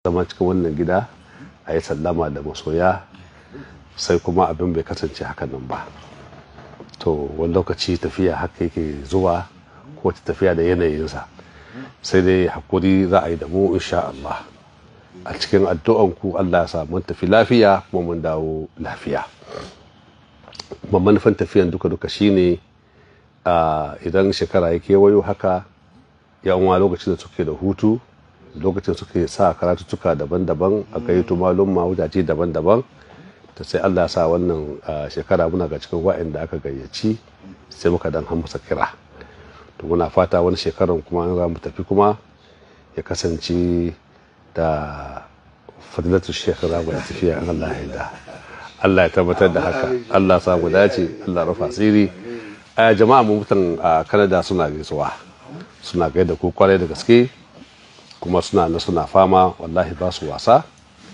zama cikin wannan gida a yi sallama da masoya sai kuma abin bai kasance hakan nan ba to wani lokaci tafiya haka yake zuwa ko tafiya da yanayinsa sai dai hakuri za a yi da mu insha Allah a cikin addu'anku Allah ya sa mun tafi lafiya kuma mun dawo lafiya kuma manufan tafiyan duka-duka shine a idan shekara ya kewayo haka yawan lokacin da suke da hutu lokacin suke sa karatuttuka daban-daban a gayyato malumma wajaje daban-daban ta sai Allah ya sa wannan shekara muna ga cikin wa'anda aka gayyaci sai muka dan hamsa kira to muna fata wani shekaran kuma an za mu tafi kuma ya kasance da fadilatu shekara mai tafiya an Allah ya da Allah ya tabbatar da haka Allah ya samu dace Allah rufa asiri a jama'a mu mutan a Canada suna gaisuwa suna gaida ku kwarai da gaske kuma suna na suna fama wallahi ba su wasa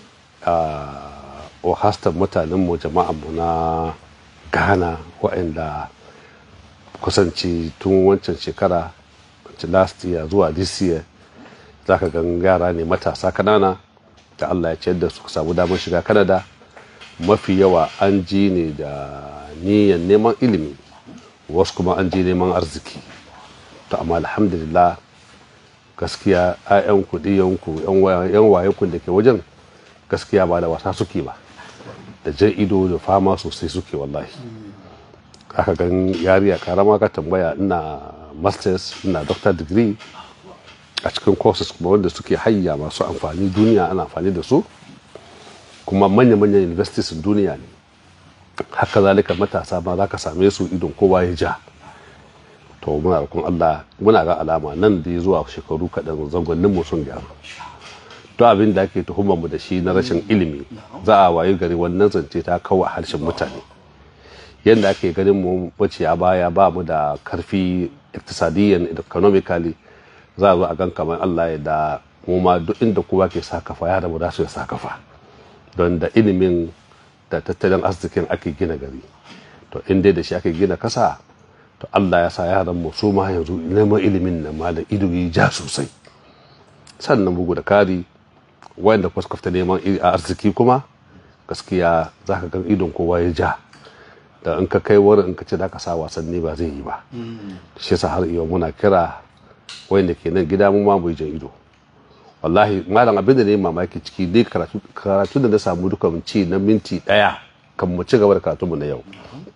a hastar mutanenmu jama'anmu na ghana waɗanda kusanci tun wancan shekara last year zuwa this year za ka gan yara ne matasa kanana da allah ya ciyar da su samu damar shiga kanada mafi yawa an ji ne da niyan neman ilimi wasu kuma an ji neman arziki to amma alhamdulillah gaskiya 'ya'yanku ɗiyanku 'yan wayenku da ke wajen gaskiya ba da wasa suke ba da jan ido da fama sosai suke wallahi aka gan yariya karama ka tambaya ina masters ina doctor degree a cikin courses kuma wanda suke hayya masu amfani duniya ana amfani da su kuma manya-manyan universities duniya ne haka zalika matasa ma za ka same su idon kowa ya ja to muna roƙon Allah muna ga alama nan da zuwa shekaru kaɗan zangonnin mu sun gyaru to abin da ake tuhumar mu da shi na rashin ilimi za a wayi gari wannan zance ta kawo harshen mutane yadda ake ganin mu wace a baya ba mu da karfi iktisadiyyan economically za a zo a gan kamar Allah ya da mu ma duk inda kowa ke sa kafa ya da mu da su ya sa kafa don da ilimin da tattalin arzikin ake gina gari to in dai da shi ake gina kasa to Allah ya sa yaran mu su ma yanzu neman ilimin nan ma da ido yi ja sosai sannan bugu da kari wanda kwaskafta neman arziki kuma gaskiya za ka gan idon kowa ya ja da in ka kai wurin in ka ce da ka sa wasanni ba zai yi ba shi yasa har iya muna kira wanda ke nan gida mu ma mu jan ido wallahi malam abin da ne mamaki ciki dai karatu da na samu duka ci na minti daya kan mu ci gaba da karatunmu na yau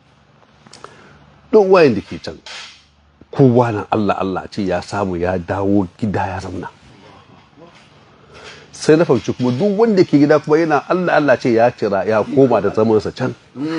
duk wayan da ke can kowa nan Allah Allah ce ya samu ya dawo gida ya zamna sai na fahimci kuma duk wanda ke gida kuma yana Allah Allah ce ya cira ya koma da zamansa can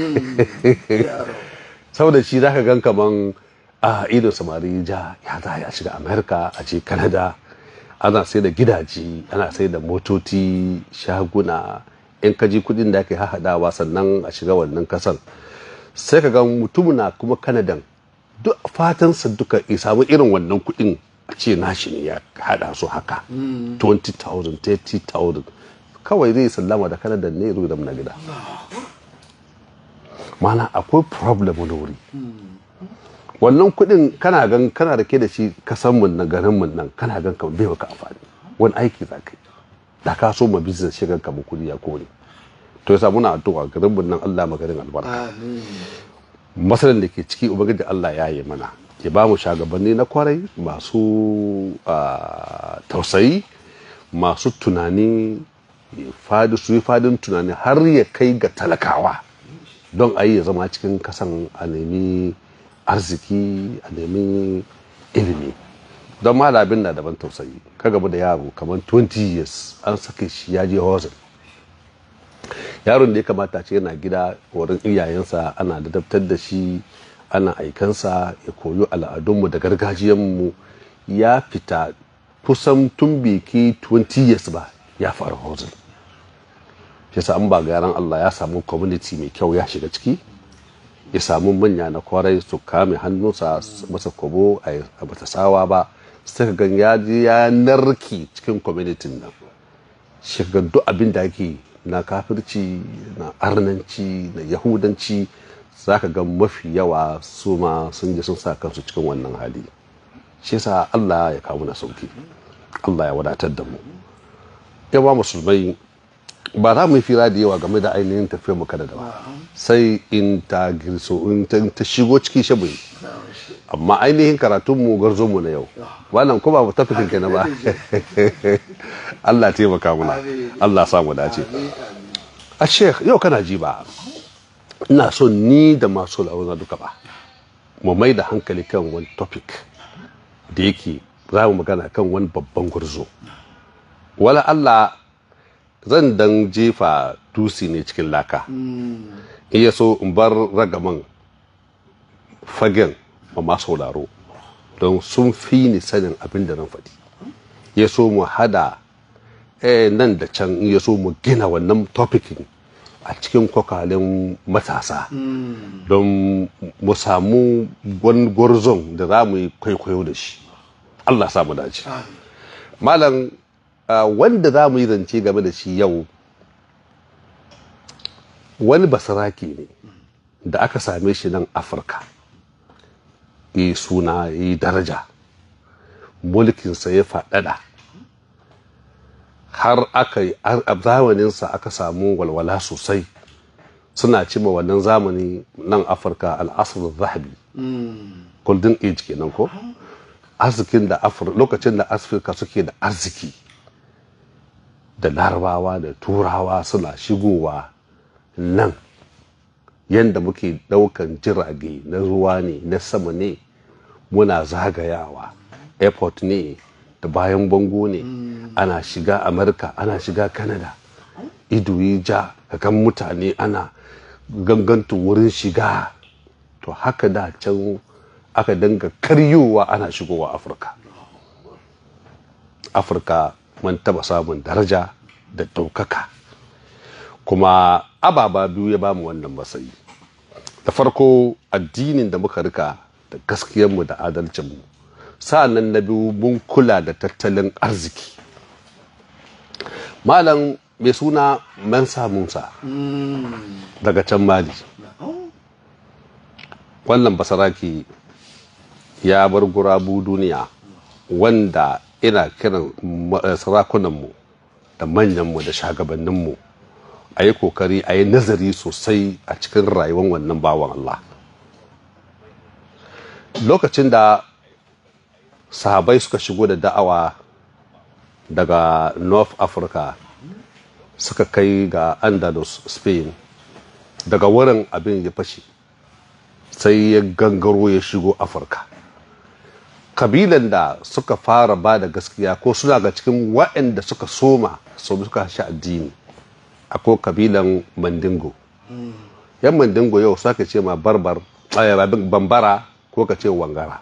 saboda shi zaka gan kaman a idon samari ja ya za ya shiga america a ce canada ana sai da gidaje ana sai da motoci shaguna in kaji kudin da ake hahadawa sannan a shiga wannan kasan sai ka ga mutum na kuma kanadan duk fatansa duka ya samu irin wannan kuɗin a ce nashi ne ya hada su haka 20,000 30,000 kawai zai sallama da kanadan ne ya da na gida mana akwai problem wani wuri wannan kuɗin kana gan kana da ke da shi kasan mun nan garin mun nan kana gan kamar bai maka amfani wani aiki za ka yi da ka so ma business shigan kamar kuɗi ya kore to yasa muna addu'a garin mun nan Allah magarin albarka masalan da ke ciki ubangiji Allah ya yi mana ya ba mu shagabanni na kwarai masu tausayi masu tunani fadi su yi fadin tunani har ya kai ga talakawa don a yi ya zama cikin kasan a nemi arziki a nemi ilimi don ma abin na daban tausayi ka gaba da yaro kamar 20 years an sake shi ya je hozin yaron da ya kamata ce yana gida wurin iyayensa ana dadabtar da shi ana aikansa ya koyo al'adunmu da gargajiyanmu ya fita kusan tun biki 20 years ba ya fara hozin shi sa an ba garan Allah ya samu community mai kyau ya shiga ciki ya samu manya na kwarai su kame hannunsa masa kobo a bata sawa ba sai ka gan ya ya narki cikin community nan shi ga duk abin da ake na kafirci na arnanci na yahudanci za ka ga mafi yawa su ma sun je sun sa kansu cikin wannan hali shi yasa Allah ya kawo na sauki Allah ya wadatar da mu yawa musulmai ba za mu yi fira da yawa game da ainihin tafiyar mu kada da ba sai in ta girso in ta ta shigo ciki shabu amma ainihin karatun mu garzo mu na yau wannan ko ba tafikin kenan ba Allah ya taimaka muna Allah sa mu dace a sheikh yau kana ji ba ina so ni da masu launa duka ba mu mai da hankali kan wani topic da yake za mu magana kan wani babban gurzo wala Allah zan dan jefa tusi ne cikin laka iya so in bar ragaman fagen ma masu sauraro don sun fi ni sanin abin da nan faɗi ya so mu hada eh, nan da can ya so mu gina wannan topikin a cikin kwakwalen matasa don mu samu wani gwarzon da za mu yi kwaikwayo da shi allah samu dace malam uh, wanda za mu yi zance game da shi yau wani basaraki ne da aka same shi nan afirka yi suna yi daraja mulkinsa ya faɗaɗa har aka yi a zamaninsa aka samu walwala sosai suna cima wannan zamani nan afirka al'asar zahabi golden age kenan ko arzikin da lokacin da afirka suke da arziki da larabawa da turawa suna shigowa nan yadda muke daukan jirage na ruwa ne na sama ne muna zagayawa airport ne da bayan bango ne ana shiga amurka ana shiga canada ido yi ja kan mutane ana gangantu wurin shiga to haka da can aka danga karyowa ana shigowa afirka afirka mun taba samun daraja da ɗaukaka kuma ababa biyu ya bamu wannan matsayi da farko addinin da muka rika da gaskiyarmu da adalcinmu sa'annan na biyu mun kula da tattalin arziki malam mai suna mansa musa daga can mali wannan basaraki ya bar gurabu duniya wanda ina kiran sarakunanmu da manyanmu da shagabanninmu a yi kokari a yi nazari sosai a cikin rayuwar wannan bawan Allah lokacin da sahabai suka shigo da da'awa daga north africa suka kai ga andalus spain daga wurin abin ya fashe sai ya gangaro ya shigo afirka kabilan da suka fara ba da gaskiya ko suna ga cikin waɗanda suka soma sau suka shi addini akwai kabilan mandingo yan mandingo yau su aka ce ma barbar bambara ko ka ce wangara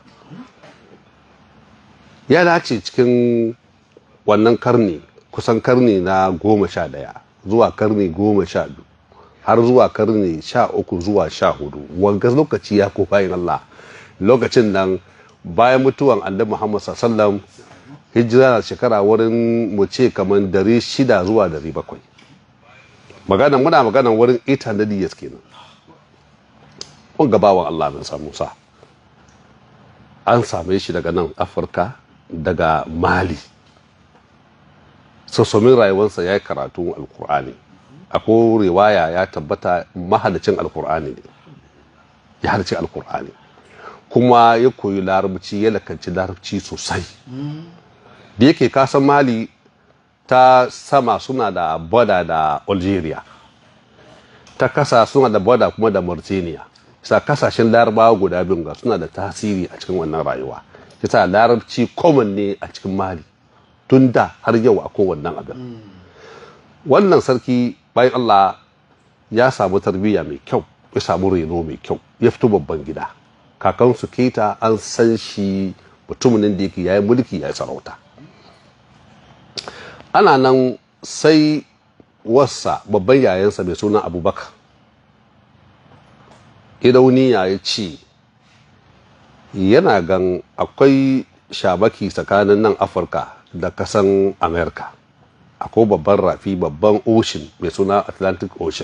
ya dace cikin wannan karni kusan karni na goma sha daya zuwa karni goma sha biyu har zuwa karni sha uku zuwa sha hudu wanga lokaci ya ko bayan Allah lokacin nan bayan mutuwan annabi Muhammad sallam hijira na shekara wurin mu ce kamar dari shida zuwa dari bakwai magana muna magana wurin 800 years kenan kun gabawan Allah min samu sa an same shi daga nan afirka daga mali sassomin rayuwarsa ya yi karatun alkur'ani akwai riwaya ya tabbata mahalicin alkur'ani ne ya halicin alkur'ani kuma ya koyi larabci ya lakanci larabci sosai da yake kasan mali ta sama suna da boda da algeria ta kasa suna da boda kuma da mauritania sa kasashen larabawa guda biyun ga suna da tasiri a cikin wannan rayuwa yasa larabci common ne a cikin mali tun da har yau a kowannan abin wannan sarki bayan allah ya samu tarbiyya mai kyau ya samu reno mai kyau ya fito babban gida kakansu keta an san shi mutumin da yake yayi mulki ya sarauta ana nan sai wasa babban yayansa mai suna abubakar idauniya ya ce yana gan akwai shabaki tsakanin nan afirka da kasan america akwai babban rafi babban ocean mai suna atlantic ocean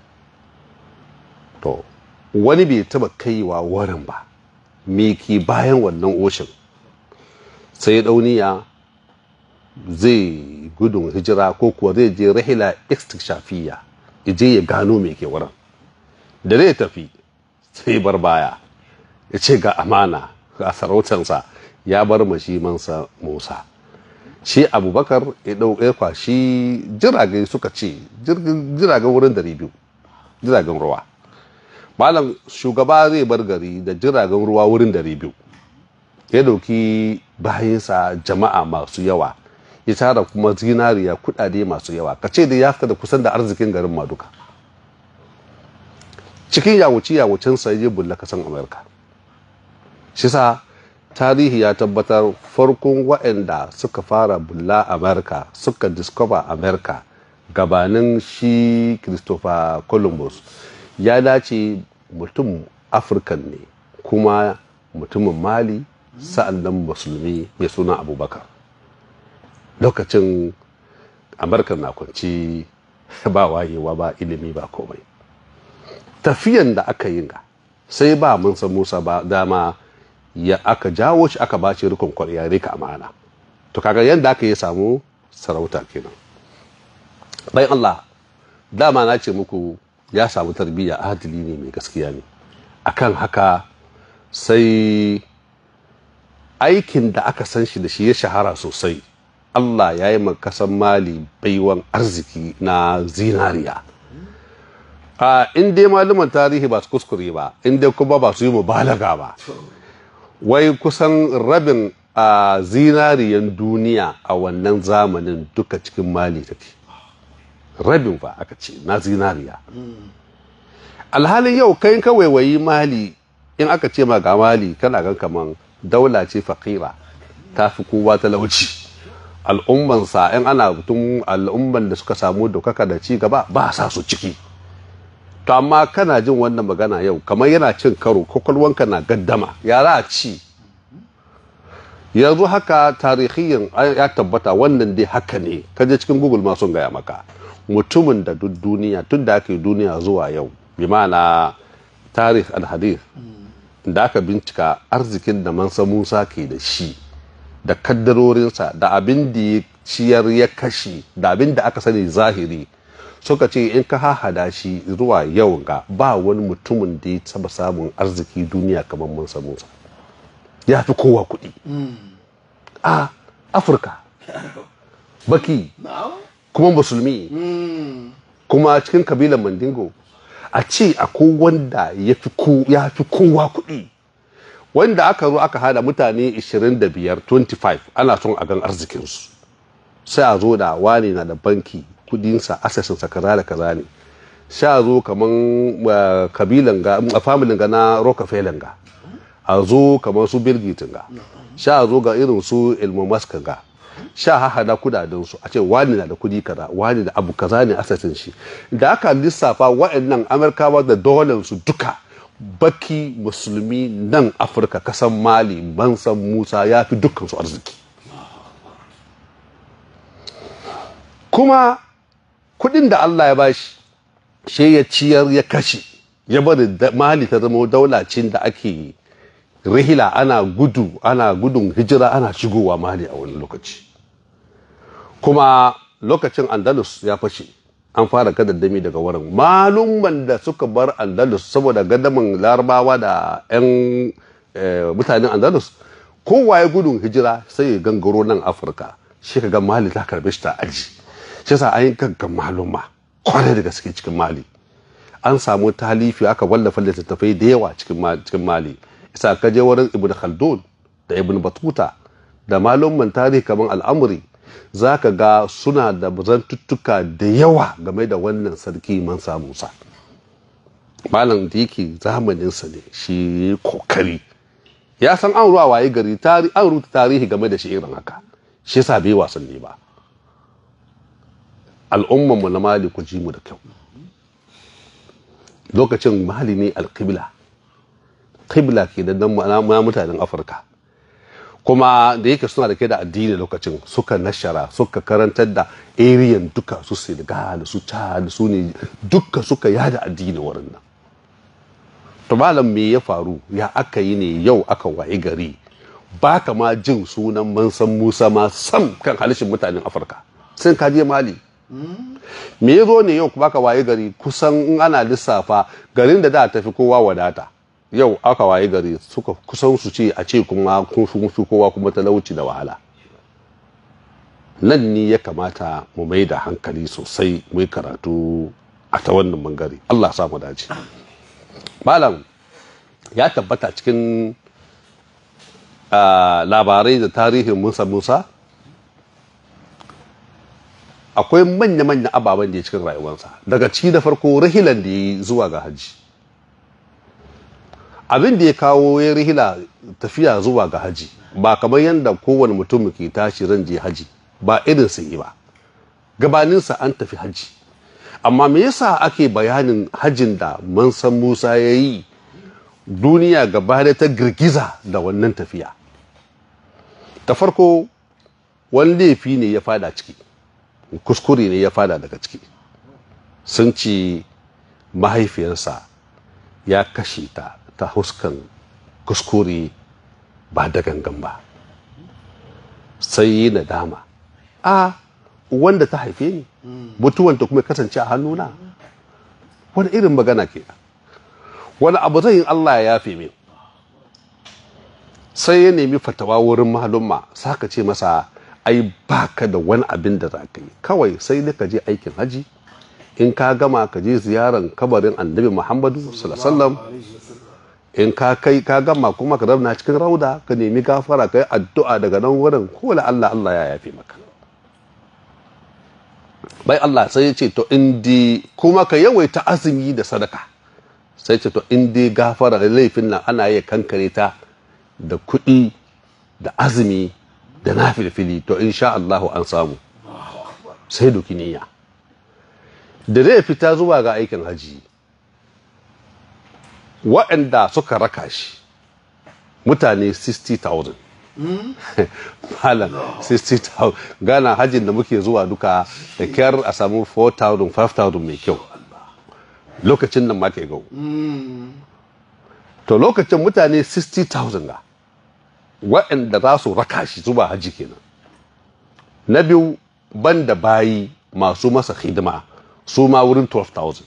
to wani bai taba kaiwa wurin ba me ke bayan wannan ocean sai dauniya zai gudun hijira ko kuwa zai je rahila istikshafiya je ya gano me ke wurin da zai tafi sai bar baya ya ce ga amana ga sarautarsa ya bar mashi mansa musa shi abubakar ya ɗauke kwashi jirage suka ce jiragen wurin dari biyu jiragen ruwa malam shugaba zai bar gari da jiragen ruwa wurin dari biyu ya dauki bayansa jama'a masu yawa ya tara kuma zinariya kudade masu yawa ka ce da ya fita da kusan da arzikin garin maduka cikin yawuci yawucinsa ya je bulla kasan amurka shi sa tarihi ya tabbatar farkon waɗanda suka fara bulla amurka suka discover amurka gabanin shi christopher columbus ya dace mutum afirkan ne kuma mutumin mali sa'an nan musulmi mai suna abubakar lokacin amurka na kwanci ba wayewa ba ilimi ba komai tafiyan da aka yi ga sai ba mun san musa ba dama ya aka jawo shi aka bashi rikon kwarya rika amana to kaga yadda aka yi samu sarauta kenan bayan allah dama na ce muku ya samu tarbiyya adili ne mai gaskiya ne akan haka sai aikin da aka san shi da shi ya shahara sosai Allah ya yi makasan mali baiwan arziki na zinariya a in dai malaman tarihi ba su kuskure ba in dai kuma ba su yi mubalaga ba wai kusan rabin a zinariyan duniya a wannan zamanin duka cikin mali take rabin fa aka ce na zinariya alhalin yau kai kawai wayi mali in aka ce ma ga mali kana gan kaman daula ce fakira ta fi kowa talauci al'ummansa in ana tun al'umman da suka samu daukaka da ci gaba ba sa su ciki to amma kana jin wannan magana yau kamar yana cin karo kwakwalwanka na gaddama ya za a ci yanzu haka tarihiyin ya tabbata wannan dai haka ne kaje cikin google ma sun gaya maka mutumin da duk duniya tun da aka yi duniya zuwa yau bi ma'ana tarih al-hadith da aka bincika arzikin da mansa musa ke da shi da kaddarorinsa da abin da ya ciyar ya kashe da abin da aka sani zahiri suka ce in ka hahada shi zuwa yau ga ba wani mutumin da ya taba samun arziki duniya kamar mansa musa ya fi kowa kuɗi a afirka baki kuma musulmi kuma cikin kabilan mandingo a ce akwai wanda ya fi kowa kuɗi wanda aka zo aka hada mutane 25 25 ana son a gan arzikinsu sai a zo da wani na da banki kudinsa asasinsa kaza da kaza ne sha zo kaman kabilan ga a familin ga na rockefeller ga a zo kamar su bill gates ga sha zo ga irin su elon musk ga sha hahada kudaden su a ce wani na da kudi kaza wani da abu kaza ne asasin shi da aka lissafa wa'annan amurkawa da dolar su duka baki musulmi nan afirka kasan mali bansan musa ya fi dukkan su arziki kuma kudin da allah ya bashi shi ya ciyar ya kashe ya bari mali ta zama daulacin da ake rihila ana gudu ana gudun hijira ana shigowa mali a wani lokaci kuma lokacin andalus ya fashe an fara gadaddami daga wurin malumman da suka bar andalus saboda gadamin larabawa da 'yan mutanen andalus kowa ya gudun hijira sai ya gangaro nan afirka shi ka ga mali ta karbe shi ta aji shi sa an yi gaggan maluma kwarai da gaske cikin mali an samu talifi aka wallafa littattafai da yawa cikin mali isa ka je wurin ibn khaldun da ibn batuta da malumman tarihi kamar al'amuri za ka ga suna da zantuttuka da yawa game da wannan sarki mansa musa malam da yake zamaninsa ne shi kokari ya san an ruwa waye gari an rubuta tarihi game da shi irin haka shi yasa bai wasanni ba al'ummanmu na mali ku ji mu da kyau lokacin mali ne alƙibla ƙibla ke da mutanen afirka kuma da yake suna da ke da addini lokacin suka nashara suka karantar da ariyan duka su senegal su chad su ne duka suka yada addini wurin nan to malam me ya faru ya aka yi ne yau aka wayi gari ba ka ma jin sunan mansan musa ma sam kan halishin mutanen afirka sun ka je mali me ya zo ne yau baka waye gari kusan in ana lissafa garin da da tafi kowa wadata yau aka waye gari suka kusan su ce a ce kuma kun fi kowa kuma talauci da wahala nan ne ya kamata mu mai da hankali sosai mu yi karatu a ta wannan bangare Allah sa mu dace malam ya tabbata cikin labarai da tarihin musa musa akwai manya-manya ababen da ya cikin rayuwarsa daga ciki da farko rahilan da ya yi zuwa ga hajji abin da ya kawo ya rihila tafiya zuwa ga haji ba kamar yadda kowane mutum ke tashi ran je haji ba irin su yi ba gabaninsa an tafi haji amma me yasa ake bayanin hajin da mansan musa ya yi duniya gaba da ta girgiza da wannan tafiya ta farko wani laifi ne ya fada ciki kuskure ne ya fada daga ciki sun ci mahaifiyarsa ya kashe ta ta huskan kuskure ba da gangan ba sai yi nadama a wanda ta haife ni mutuwanta kuma kasance a hannuna wani irin magana ke wani abu zai yin Allah ya yafe min sai ya nemi fatawa wurin mahalumma saka ce masa ai baka da wani abin da za ka yi kawai sai da ka je aikin haji in ka gama ka je ziyaran kabarin annabi muhammadu sallallahu in ka kai ka gama kuma ka zauna cikin rauda ka nemi gafara ka yi addu'a daga nan wurin ko la Allah Allah ya yafe maka bai Allah sai ya ce to indi kuma ka yawaita azumi da sadaka sai ce to indi gafara da laifin nan ana iya kankare ta da kuɗi da azumi da na filfili to insha Allahu an samu sai doki niyya da zai fita zuwa ga aikin haji waɗanda suka raka shi mutane 60,000 malam 60,000 gana hajjin da muke zuwa duka da kyar a samu 4,000 5,000 mai kyau lokacin nan ma ke gau to lokacin mutane 60,000 ga waɗanda za su raka shi zuwa hajji kenan na biyu banda bayi masu masa hidima su ma wurin 12,000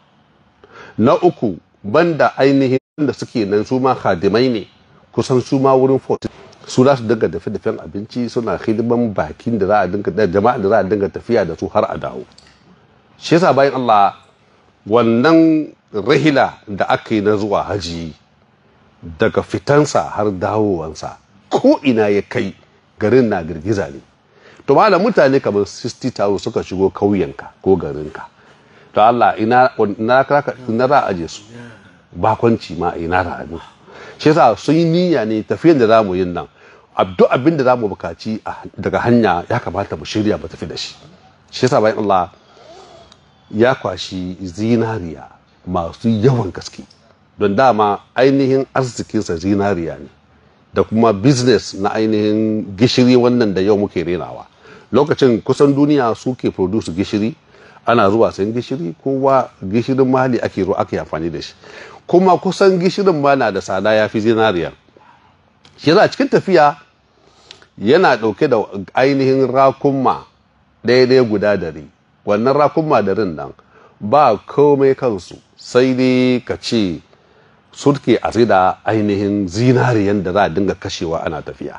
na uku banda ainihin da suke nan su ma hadimai ne kusan su ma wurin 40 su za su dinga dafe dafen abinci suna hidiman bakin da za a dinga da jama'a da za a dinga tafiya da su har a dawo shi yasa bayan Allah wannan rahila da aka yi na zuwa haji daga fitansa har dawowansa ko ina ya kai garin na girgiza ne to malam mutane kamar 60,000 suka shigo kauyenka ko garinka to Allah ina ina ina za a aje su bakwanci ma ina za a shi yasa sun yi niyya ne tafiyan da zamu yin nan duk abin da zamu bukaci daga hanya ya kamata mu shirya mu tafi da shi shi yasa bayan Allah ya kwashi zinariya masu yawan gaske don dama ainihin arzikinsa zinariya ne da kuma business na ainihin gishiri wannan da yau muke renawa lokacin kusan duniya suke produce gishiri ana zuwa sayan gishiri kowa gishirin mali ake ruwa ake amfani da shi kuma kusan gishirin ma na da tsada ya fi zinariya shi yasa cikin tafiya yana ɗauke da ainihin rakunma daidai guda dari wannan rakunma darin nan ba komai kansu sai dai ka ce surke a da ainihin zinariyan da za a dinga kashewa ana tafiya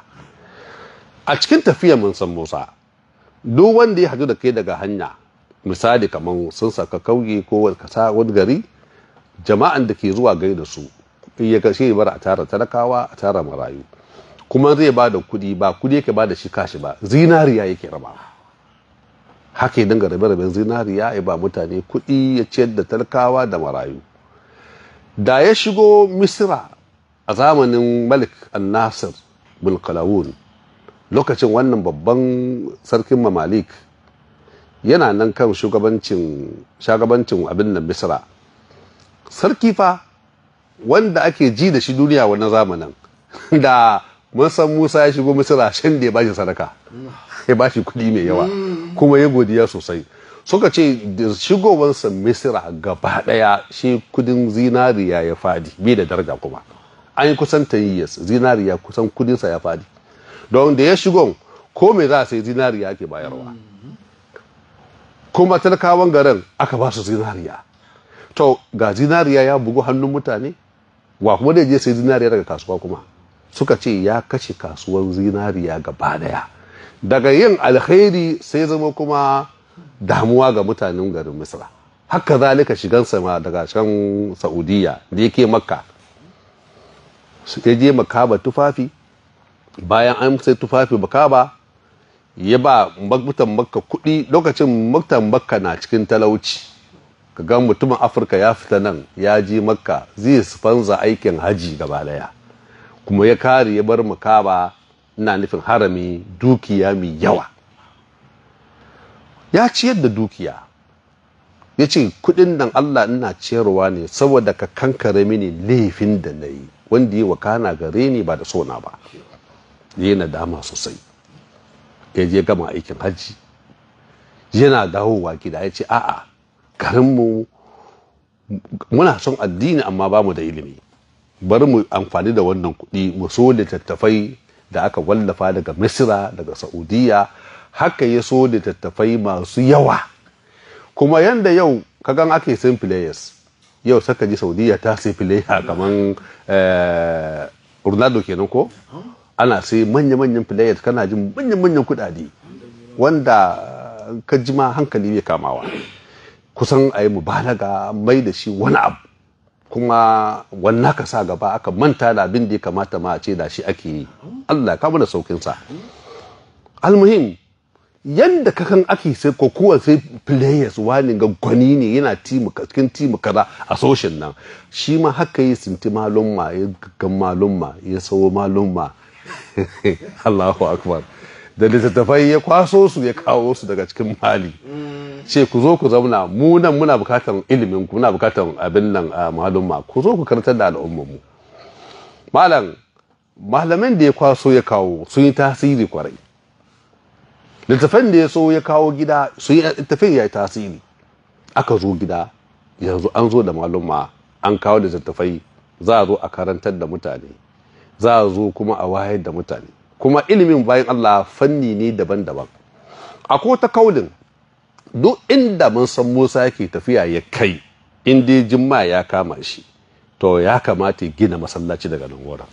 a cikin tafiya mun san musa duk wanda ya hadu da kai daga hanya misali kamar sun saka kauye ko kasa wani gari jama'an da ke zuwa gai da su ya kashe bar a tara talakawa a tara marayu kuma zai ba da kudi ba kudi yake ba da shi kashi ba zinariya yake rabawa haka ya dinga rabe-raben zinariya ya ba mutane kudi ya ciyar da talakawa da marayu da ya shigo misira a zamanin malik al-nasir bulkalawun lokacin wannan babban sarkin mamalik yana nan kan shugabancin shagabancin abin nan misira sarki fa wanda ake ji da shi duniya wannan zamanin da san musa ya shigo misira shan da ya bashi sadaka ya bashi kudi mai yawa kuma ya godiya sosai suka ce da shigowarsa misira gaba daya shi kudin zinariya ya fadi bai da daraja kuma an yi kusan 10 years zinariya kusan kudinsa ya fadi don da ya shigo ko me za a sai zinariya ake bayarwa kuma talakawan garin aka ba su zinariya to ga zinariya ya bugu hannun mutane wa kuma da je sai zinariya daga kasuwa kuma suka ce ya kashe kasuwar zinariya gaba daya daga yin alkhairi sai zama kuma damuwa ga mutanen garin misra haka zalika shigan sama daga can saudiya da yake makka ya je makaba tufafi bayan an sai tufafi makaba ya ba mutan makka kuɗi lokacin mutan makka na cikin talauci ka ga mutumin afirka ya fita nan ya je makka zai fanza aikin haji gaba daya kuma ya kare ya bar makaba ina nufin harami dukiya mai yawa ya ciyar da dukiya ya ce kudin nan allah ina ciyarwa ne saboda ka kankare mini laifin da na yi wanda yi wakana gare ni ba da sona ba ya na dama sosai ya je gama aikin hajji yana dawowa gida ya ce a'a garinmu muna son addini amma ba mu da ilimi bari mu amfani da wannan kuɗi mu so littattafai da aka wallafa daga misira daga saudiya haka ya so littattafai masu yawa kuma yanda yau kagan ake sayin players yau saka ji saudiya ta sai player kamar ronaldo kenan ko ana sai manya-manyan players kana jin manya-manyan kudade wanda ka ji ma hankali bai kamawa kusan a yi mubalaga mai da shi wani abu kuma wannan ka sa gaba aka manta da abin da ya kamata ma a ce da shi ake yi allah ka mana saukinsa almuhim yadda kakan ake sai kokowa sai players wani ga gwani ne yana cikin timu kaza a soshin nan shi ma haka yi sinti malumma ya gaggan malumma ya sawo malumma Allahu akbar da littattafai ya kwaso su ya kawo su daga cikin mali ce ku zo ku zauna mu nan muna bukatar ilimin ku muna bukatar abin nan a malumma ku zo ku karantar da al'ummar mu malam malamin da ya kwaso ya kawo sun yi tasiri kwarai littafin da ya so ya kawo gida sun yi littafin ya yi tasiri aka zo gida yanzu an zo da malumma an kawo da littattafai za a zo a karantar da mutane za a zo kuma a wayar da mutane kuma ilimin bayan Allah fanni ne daban-daban akwai ta kaulin duk inda mun san Musa yake tafiya ya kai in dai jimma ya kama shi to ya kamata ya gina masallaci daga nan wurin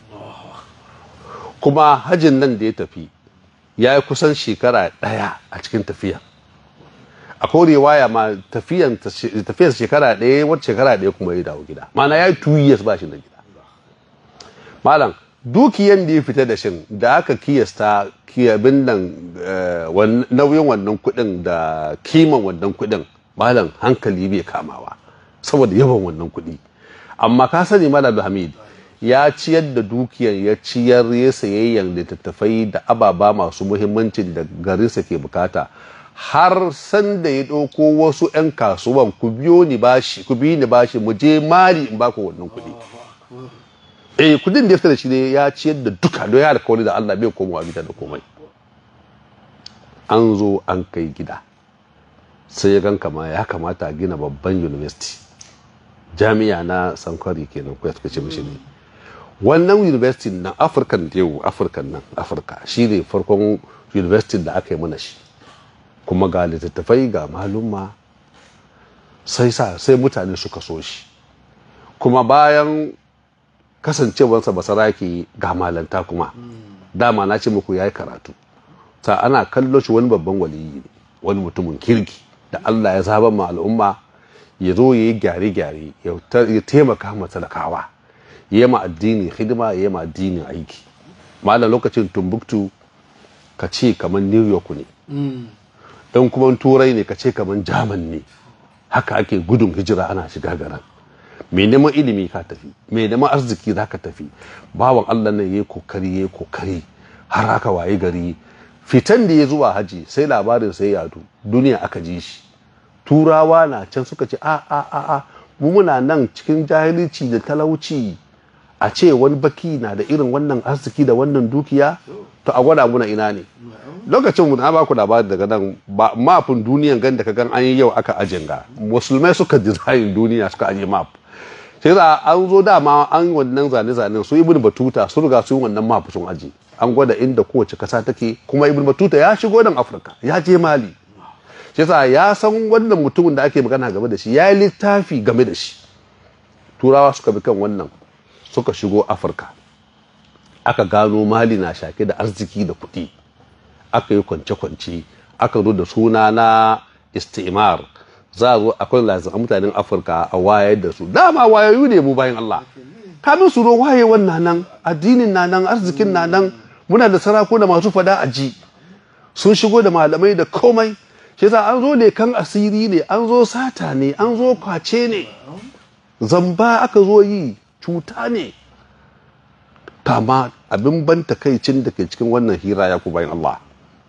kuma hajin nan da ya tafi ya yi kusan shekara ɗaya a cikin tafiya akwai riwaya ma tafiyan shekara ɗaya wata shekara ɗaya kuma ya dawo gida mana ya yi two years ba shi na gida malam dukiyan da ya fita da shin da aka kiyasta kiyabin nan nauyin wannan kuɗin da kiman wannan kuɗin malam hankali bai kamawa saboda yawan wannan kuɗi amma ka sani malam hamid ya ciyar da dukiyar ya ciyar ya sayayyan littattafai da ababa masu muhimmancin da garinsa ke bukata har sanda ya ɗauko wasu 'yan kasuwan ku biyo ni bashi ku biyo ni bashi mu je mari in baku wannan kuɗi eh kudin da ya fita da shi ne ya ciyar da duka don ya alkawari da Allah bai komawa gida da komai an zo an kai gida sai ya gan kama ya kamata a gina babban university jami'a na sankwari kenan ko ya suka ce mishi ne wannan university na afirkan da yau afirkan nan afirka shi ne farkon university da aka yi mana shi kuma ga littattafai ga malumma sai sa sai mutane suka so shi kuma bayan kasancewarsa basaraki ga malanta kuma dama na ce muku ya yi karatu ta ana kallo shi wani babban waliyi ne wani mutumin kirki da allah ya zaba ma al'umma ya zo ya yi gyare-gyare ya taimaka ma talakawa ya ma addini hidima ya ma addinin aiki malam lokacin tumbuktu ka ce kamar new york ne don kuma turai ne ka ce kamar jaman ne haka ake gudun hijira ana shiga garan mai neman ilimi ka tafi mai neman arziki za ka tafi bawan allah nan ya yi kokari ya yi kokari har aka waye gari fitan da ya zuwa haji sai labarin sai yadu duniya aka ji shi turawa na can suka ce a a a a mu muna nan cikin jahilci da talauci a ce wani baki na da irin wannan arziki da wannan dukiya to a gwada muna ina ne lokacin mu na ba ku labari daga nan ba mafin duniyan gan da ka gan an yi yau aka ajin ga musulmai suka design duniya suka aje map sai za an zo dama an wannan zane-zanen su ibn batuta sun riga su yi wannan mafi sun aji an gwada inda kowace kasa take kuma ibn batuta ya shigo nan afirka ya je mali shi yasa ya san wannan mutumin da ake magana game da shi ya yi littafi game da shi turawa suka bi kan wannan suka shigo afirka aka gano mali na shake da arziki da kuɗi aka yi kwance-kwance aka zo da suna na istimar za a zo akwai lazim mutanen afirka a wayar da su dama wayoyi ne mu bayan allah kamin su zo waye wannan nan addinin na nan arzikin na nan muna da sarakuna masu fada a ji sun shigo da malamai da komai shi yasa an zo lekan asiri ne an zo sata ne an zo kwace ne zamba aka zo yi cuta ne kama abin ban takaicin da ke cikin wannan hira ya ku bayan Allah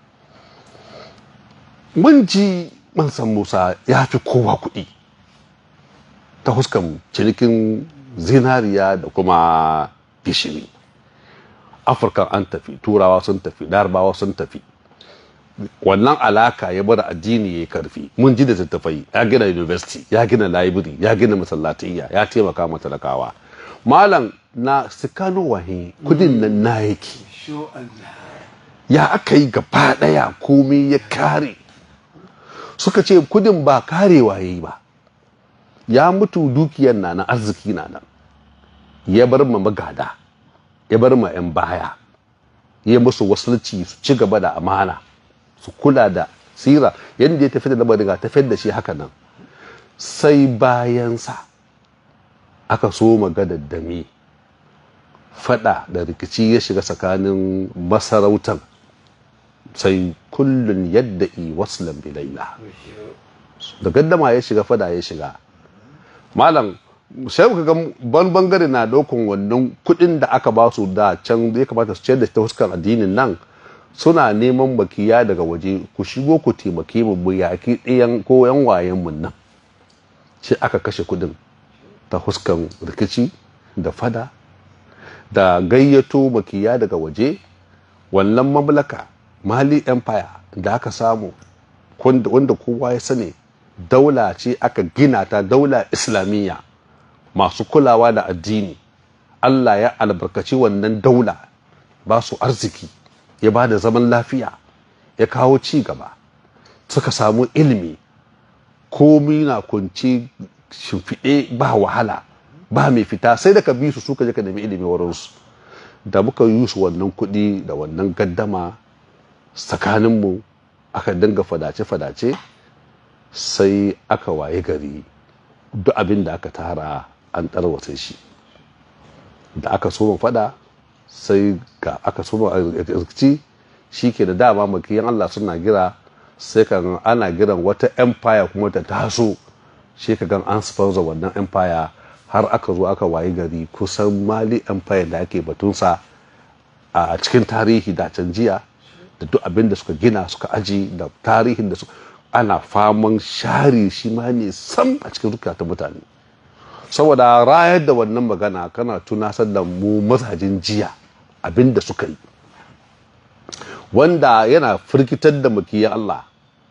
mun ji mansan Musa ya fi kowa kuɗi ta huskan cinikin zinariya da kuma gishiri afirka an tafi turawa sun tafi larabawa sun tafi wannan alaka ya bar addini ya karfi mun ji da tattafai ya gina university ya gina library ya gina masallatayya ya taimaka ma talakawa malam na sikano wahi kudin nan na yake ya aka yi gaba daya komai ya kare suka ce kudin ba karewa ya yi ba ya mutu dukiyar na nan arziki na nan ya bar ma magada ya bar ma 'yan baya ya musu wasulci su ci gaba da amana su kula da sira yadda ya tafi da lamarin ga tafiyar da shi haka nan sai bayansa aka so magana dame fada da rikici ya shiga tsakanin masarautan sai kullun yadda i waslan bilaila da gaddama ya shiga fada ya shiga malam sai ka ga ban bangare na daukan wannan kudin da aka ba su da can ya kamata su ciyar da ta huskar addinin nan suna neman bakiya daga waje ku shigo ku taimake mu mu yaki ɗayan ko yan wayen mun nan sai aka kashe kudin ta huskan rikici da fada da gayyato makiya daga waje wannan mamlaka mali empire da aka samu wanda kowa ya sani daula ce aka gina ta daula islamiyya masu kulawa da addini allah ya albarkaci wannan daula ba su arziki ya ba da zaman lafiya ya kawo ci gaba suka samu ilimi komi na kunci shimfiɗe ba wahala ba mai fita sai da ka bi su suka je ka nemi ilimi wurinsu da muka yi su wannan kuɗi da wannan gaddama tsakaninmu aka dinga fadace-fadace sai aka waye gari duk abin da aka tara an tarwatsa shi da aka so fada sai ga aka so rikici shi ke da dama makiyan Allah suna gira sai kan ana giran wata empire kuma ta taso shi ka gan an sponsor wannan empire har aka zo aka waye gari kusan mali empire da ake batunsa a cikin tarihi da can jiya da duk abin da suka gina suka aji da tarihin da suka ana faman share shi ma ne sam a cikin zukatan mutane saboda rayar da wannan magana kana tunasar da mu mazajin jiya abin da suka yi wanda yana firgitar da mukiya Allah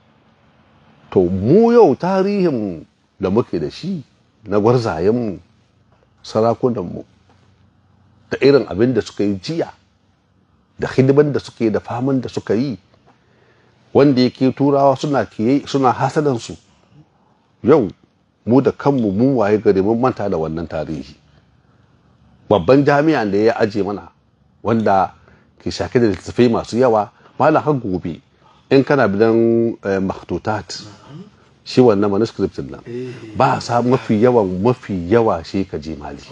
to mu yau tarihin da muke da shi na gwarzayenmu sarakunanmu da irin abin da suka yi jiya da hidiman da suke da faman da suka yi wanda yake turawa suna kiye suna hasadansu yau mu da kanmu mun waye gari mun manta da wannan tarihi babban jami'an da ya aje mana wanda ke shake da littattafai masu yawa malam har gobe in kana bidan maktutat shi wannan manuscript nan ba a samu mafi yawan mafi yawa shi ka je mali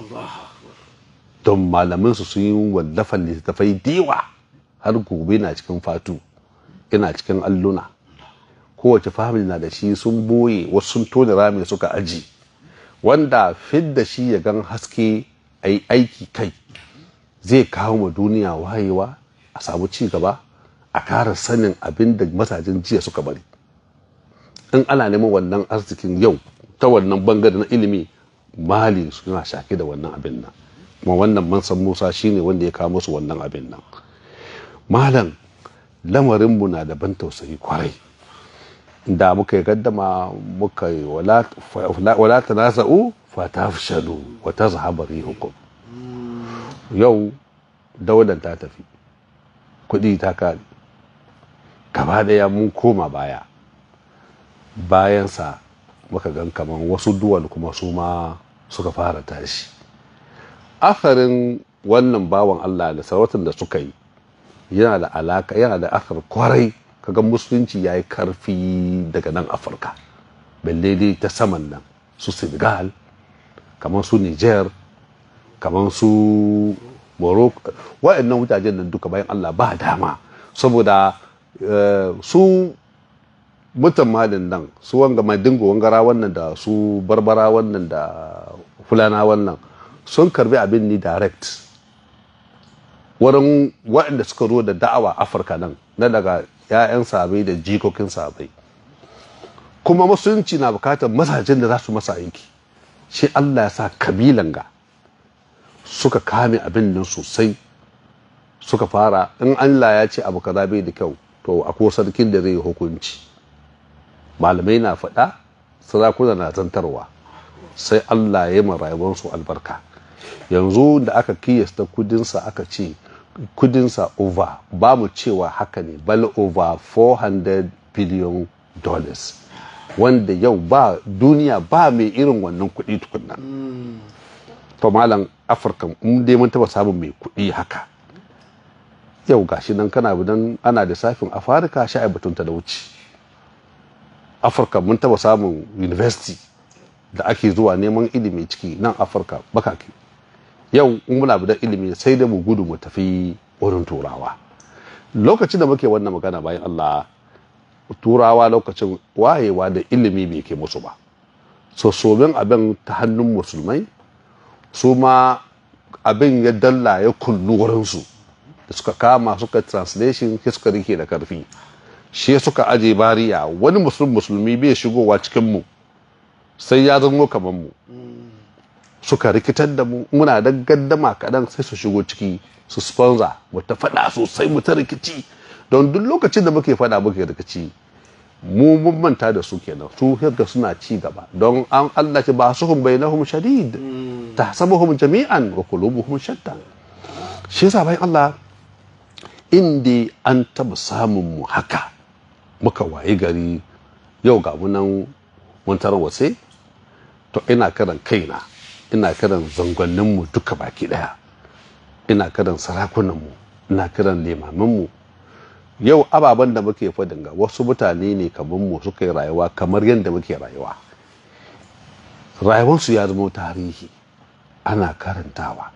don malamin su sun yi wallafan littattafai dewa har gobe na cikin fatu ina cikin alluna kowace family na da shi sun boye wasu sun tone rami suka aji wanda fidda shi ya gan haske a yi aiki kai zai kawo ma duniya wayewa a samu ci gaba a kara sanin abin da masajin jiya suka bari in ana neman wannan arzikin yau ta wannan bangare na ilimi mali suna shake da wannan abin nan kuma wannan mansan musa shine wanda ya kawo musu wannan abin nan malam lamarinmu na da ban tausayi kwarai da muka yi gaddama muka yi wala ta nasa'u fatafshalu wa tazhaba rihukum yau daular ta tafi kuɗi ta kare gaba daya mun koma baya bayansa muka gan kaman wasu duwal kuma su ma suka fara tashi akarin wannan bawan Allah da sarautar da suka yi yana da alaka yana da akar kwarai kaga musulunci ya yi karfi daga nan afirka balle dai ta saman nan su senegal kamar su niger kamar su morocco waɗannan wujajen nan duka bayan Allah ba dama saboda su mutan malin nan su wanga mai dingo wangara wannan da su barbara wannan da fulana wannan sun karbi abin ni direct wurin waɗanda suka zo da da'awa afirka nan na daga 'ya'yan sabai da jikokin sabai kuma musulunci na bukatar mazajen da za su masa aiki shi allah ya sa kabilan ga suka kame abin nan sosai suka fara in allah ya ce abu kaza bai da kyau to akwai sarkin da zai yi hukunci malamai na faɗa sarakuna na zantarwa sai allah ya yi rayuwarsu albarka yanzu da aka kiyasta kudinsa aka ce kudinsa over ba mu cewa haka ne bal over 400 billion dollars wanda yau ba duniya ba mai irin wannan kudi tukunna to malam afirka in dai mun taba samun mai kudi haka yau gashi nan kana bidan ana da safin afirka sha batun talauci afirka mun taba samun university da ake zuwa neman ilimi ciki nan afirka bakake yau in muna da ilimi sai da mu gudu mu tafi wurin turawa lokacin da muke wannan magana bayan allah turawa lokacin wayewa da ilimi bai ke musu ba so somin abin ta hannun musulmai su ma abin ya dalla ya kullu wurinsu da suka kama suka translation suka rike da karfi shi suka aje bariya wani musulmi musulmi bai shigowa cikin mu sai ya zamo kamar mu suka rikitar da mu muna da gaddama kaɗan sai su shigo ciki su sponsor mu ta faɗa sosai mu ta rikici don duk lokacin da muke faɗa muke rikici mu mun manta da su kenan su yadda suna ci gaba don an Allah ce ba su hum bainahum shadid tahsabuhum jami'an wa qulubuhum shatta shi yasa bayan Allah inda an taba samun mu haka muka waye gari yau ga munan mun tarwatse to ina karan kaina ina kiran zangonninmu duka baki daya ina kiran sarakunanmu ina kiran limaminmu yau ababen da muke fadin ga wasu mutane ne kamar mu suka yi rayuwa kamar yadda muke rayuwa rayuwarsu ya zama tarihi ana karantawa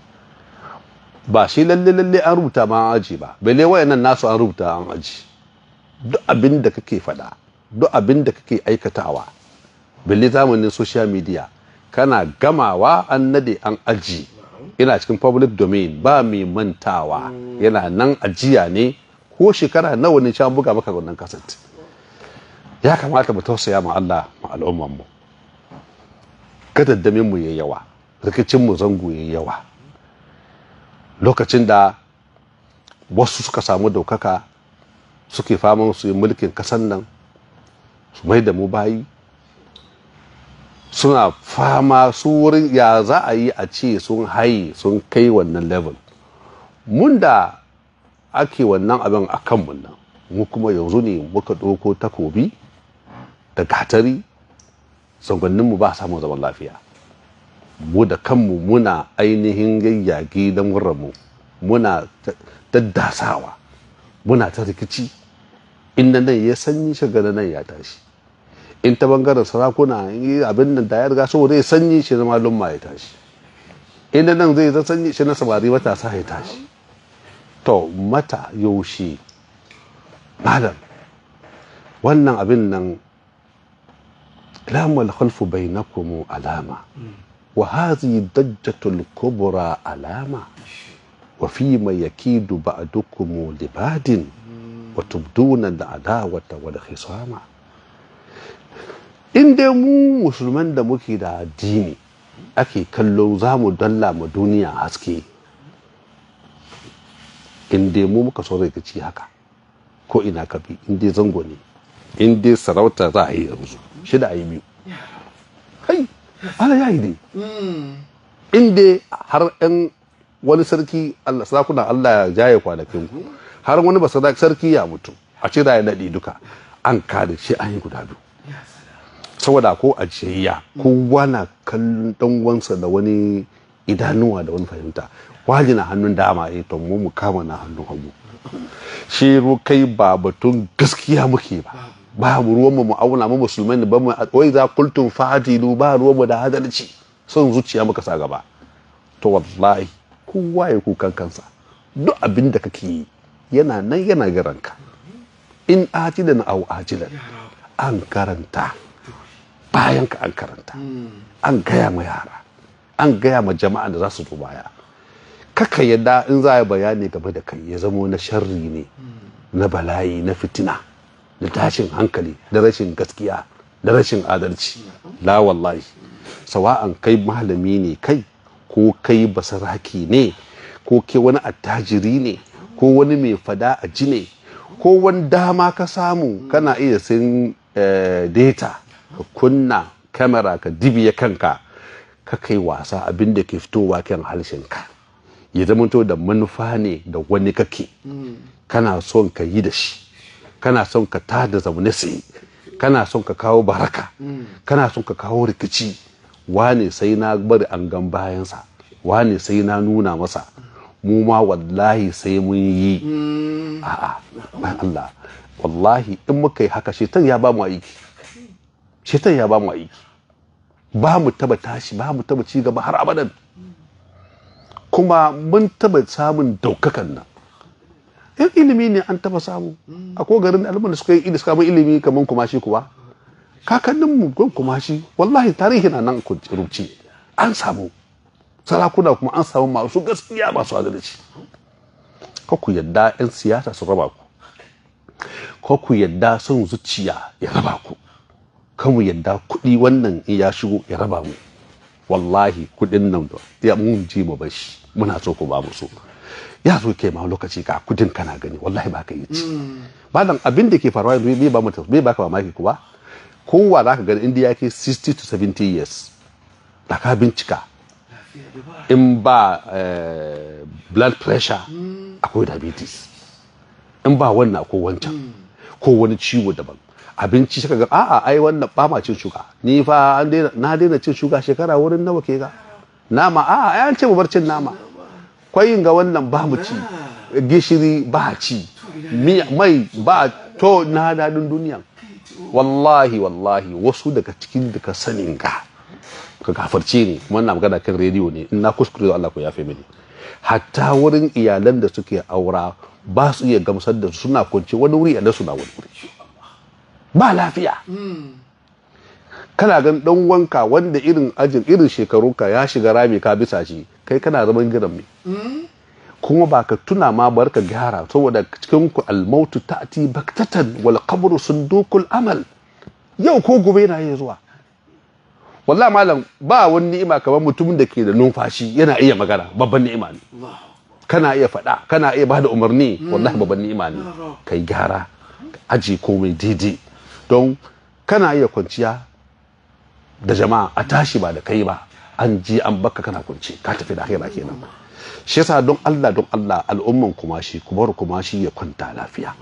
ba shi lalle lalle an rubuta ma an aji ba bele wayannan nasu an rubuta an aji duk abin da kake faɗa duk abin da kake aikatawa bele zamanin social media kana gamawa an nade an aji ina cikin public domain ba mai mantawa yana nan ajiya ne ko shekara nawa ne can buga maka wannan kaset ya kamata mu tausaya ma Allah ma al'umman mu gadaddamin mu yayi yawa rikicin mu zango yayi yawa lokacin da wasu suka samu daukaka suke faman su yi mulkin kasan nan su mai da mu bayi suna fama su wurin ya za a yi a ce sun haye sun kai wannan level mun da ake wannan abin a kanmu nan mu kuma yanzu ne muka ɗauko takobi da gatari zangonninmu ba samun zaman lafiya mu da kanmu muna ainihin yayyage don mu muna daddasawa muna ta rikici inda nan ya sanyi shagana nan ya tashi in ta bangaren sarakuna abin nan da ya riga saboda ya sanyi shi na malumma ya tashi inda nan zai zan sanyi shi na samari matasa ya tashi to mata yaushe malam wannan abin nan lamal khalfu bainakum alama wa hadhihi dajjatul kubra alama wa fi ma yakidu ba'dukum libadin wa tubduna al-adawata wal khisama in dai mu musulman da muke da addini ake kallo za mu dalla ma duniya haske in dai mu muka so rikici haka ko ina ka bi in dai zango ne in dai sarauta za a yi yanzu shida a yi biyu kai Allah ya yi dai inda har yan wani sarki Allah sarakuna Allah ya jaye kwanakin ku har wani ba sarki ya mutu a ce da ya naɗe duka an kada shi an yi guda biyu saboda ko a jiyayya kowa na kallon dan wansa da wani idanuwa da wani fahimta waji na hannun dama eh to mu mu kama na hannun hagu shi kai ba batun gaskiya muke ba babu ruwan mu auna mu musulmai ne ba mu wai za kultum fadilu ba ruwan mu da adalci son zuciya muka sa gaba to wallahi kowa ya kukan kansa duk abin da kake yi yana nan yana garanka in ajilan au ajilan an karanta bayan ka an karanta an gaya ma yara an gaya ma jama'a da za su zo baya kaka yadda in za a bayani game da kai ya zamo na sharri ne na bala'i na fitina da tashin hankali da rashin gaskiya da rashin adalci la wallahi sawa'an kai malami ne kai ko kai basaraki ne ko ke wani attajiri ne ko wani mai fada a ji ne ko wani dama ka samu kana iya sin data ka kunna kamera ka dibiya kanka ka kai wasa abin da ke fitowa kan harshenka ya zamanto da manufa ne da wani kake kana son ka yi da shi kana son ka tada zaune sai kana son ka kawo baraka kana son ka kawo rikici wane sai na bari an gan bayansa wane sai na nuna masa mu ma wallahi sai mun yi a'a Allah wallahi in muka yi haka shetan ya ba mu aiki shetan ya ba mu aiki ba mu taba tashi ba mu taba ci gaba har abadan kuma mun taba samun daukakan nan yan ilimi ne an taba samu a ko garin alman da suka yi suka samu ilimi kamar kumashi kuwa kakannin mu gon kumashi wallahi tarihi na nan rubuce an samu sarakuna kuma an samu masu gaskiya masu adalci ko ku yadda yan siyasa su raba ku ko ku yadda son zuciya ya raba ku kan mu yadda kuɗi wannan in ya shigo ya raba mu wallahi kuɗin nan ya mun ji mu bashi muna so ku ba mu so ya zo ke ma lokaci ka kudin kana gani wallahi ba ka yi ci malam abin da ke faruwa yanzu bai ba mutum bai baka mamaki kuwa kowa za ka gani inda ya ke 60 to 70 years da ka bincika in ba blood pressure akwai diabetes in ba wannan akwai wancan ko wani ciwo daban abinci shaka ga a'a ai wannan ba ma cin shuga ni fa na daina cin shuga shekara wurin nawa ke ga nama a'a ai an ce mu bar cin nama kwayin ga wannan ba mu ci gishiri ba ci mai ba to na daɗin duniya wallahi wallahi wasu daga cikin daga sanin ga ka gafarce ne kuma na magana kan rediyo ne in na kuskure da Allah ku yafe mini hatta wurin iyalan da suke aura ba su iya gamsar da su suna kwance wani wuri a su na wani wuri ba lafiya kana gan dan wanka wanda irin ajin irin shekarunka ya shiga rami ka bisa shi kai kana zaman gidan me kuma ba ka tuna ma bar ka gyara saboda cikin ku almautu ta'ti baktatan wal qabru sundukul amal yau ko gobe yana iya zuwa wallahi malam ba wani ni'ima kamar mutumin da ke da numfashi yana iya magana babban ni'ima ne kana iya faɗa kana iya bada umarni wallahi babban ni'ima ne kai gyara aji komai daidai don kana iya kwanciya da jama'a a tashi ba da kai ba an ji an baka kana kwance ka tafi da hira kenan shi yasa don Allah don Allah al'umman kumashi ku bar kumashi ya kwanta lafiya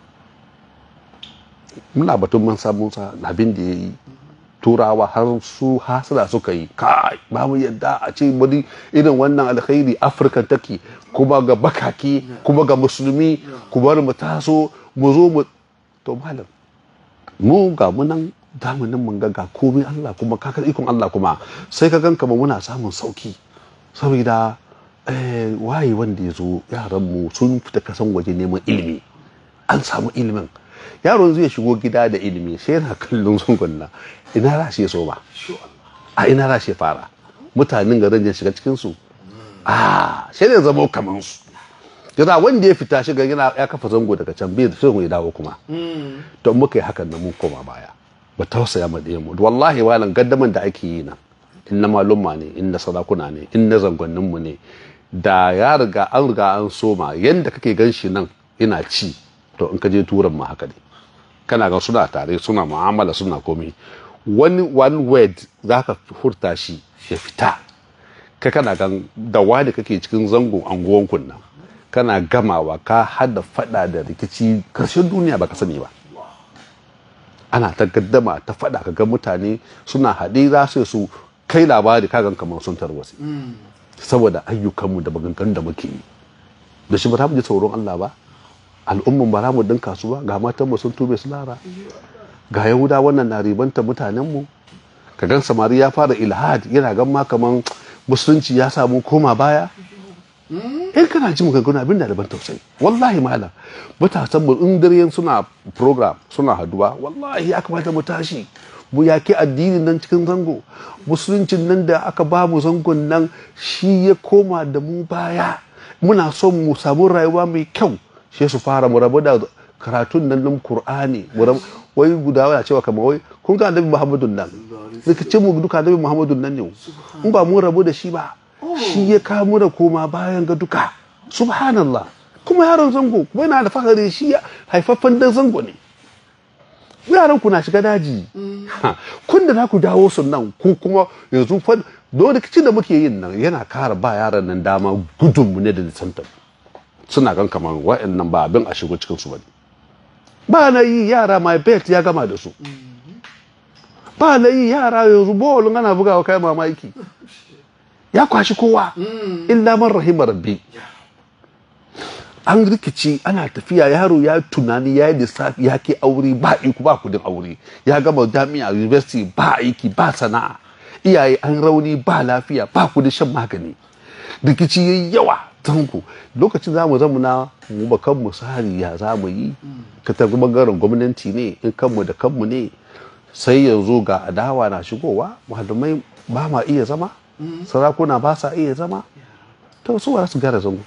muna batun mun samu sa abin da yayi turawa har su hasada suka yi kai ba mu yadda a ce wani irin wannan alkhairi afirka take kuma ga bakaki kuma ga musulmi ku bar mu taso mu zo mu to malam mu ga mu nan zamanin mun ga komai Allah kuma kakar ikon Allah kuma sai ka gan kama muna samun sauki saboda waye wanda ya zo yaran mu sun fita kasan waje neman ilimi an samu ilimin yaron zai shigo gida da ilimi sai yana kallon sungunna ina za shi so ba a ina za shi fara mutanen garin ya shiga cikin su a sai da zama kaman su yana wanda ya fita shiga yana ya kafa zango daga can bai sai ya dawo kuma don muka yi hakan na mun koma baya ba tausaya ma ɗaya mu wallahi walan gaddaman da ake yi nan in na malumma ne in na sarakuna ne in na zangonnin mu ne da ya riga an riga an soma yanda kake gan shi nan ina ci to in ka je turan ma haka ne kana ga suna tare suna mu'amala suna komai wani one word za ka furta shi ya fita ka kana gan da wani kake cikin zangon anguwan kunna kana gamawa ka hada fada da rikici karshen duniya baka sani ba ana ta gaddama ta fada ka ga mutane suna haɗe za su su kai labari kagan kamar sun tarwasi saboda ayyukanmu da maganganun da muke yi da shi ba za mu ji tsoron Allah ba al'umman ba za mu dinka su ba ga matanmu sun tube su lara ga yahuda wannan na ribanta mutanenmu ka gan samari ya fara ilhad yana gan ma kaman musulunci ya samu koma baya in kana ji maganganu abin da daban tausayi wallahi malam matasan mu in dare suna program suna haduwa wallahi ya kamata mu tashi mu yaki addinin nan cikin zango musuluncin nan da aka ba mu zangon nan shi ya koma da mu baya muna son mu samu rayuwa mai kyau shi su fara mu rabu da karatun nan nan Qur'ani mu rabu wai guda waya cewa kamar wai kun ga annabi Muhammadun nan rikicin mu duka annabi Muhammadun nan ne in ba mu rabu da shi ba shi ya kawo da koma bayan ga duka subhanallah kuma yaron zango kuma yana da fahari shi haifaffen dan zango ne yaran ku na shiga daji kun da za ku dawo su nan ku kuma yanzu fa don rikicin da muke yin nan yana kara ba yaran nan dama gudunmu ne da nisantar suna gan kamar wa'annan ba abin a shigo cikin su bane ba na yi yara my bet ya gama da su ba na yi yara yanzu bawalin ana bugawa kai mamaki ya kwashi kowa illa man rahima rabbi an rikici ana tafiya yaro ya tunani ya yi lissafi ya ke aure ba iku ba kudin aure ya gama jami'a university ba aiki ba sana'a iyaye an rauni ba lafiya ba kudin shan magani rikici yayi yawa tanku lokacin zamu zama na mu ba kanmu sari ya za mu yi ka tafi bangaren gwamnati ne in kanmu da kanmu ne sai yanzu ga adawa na shigowa malamai ba ma iya zama sarakuna ba sa iya zama to su su gyara zango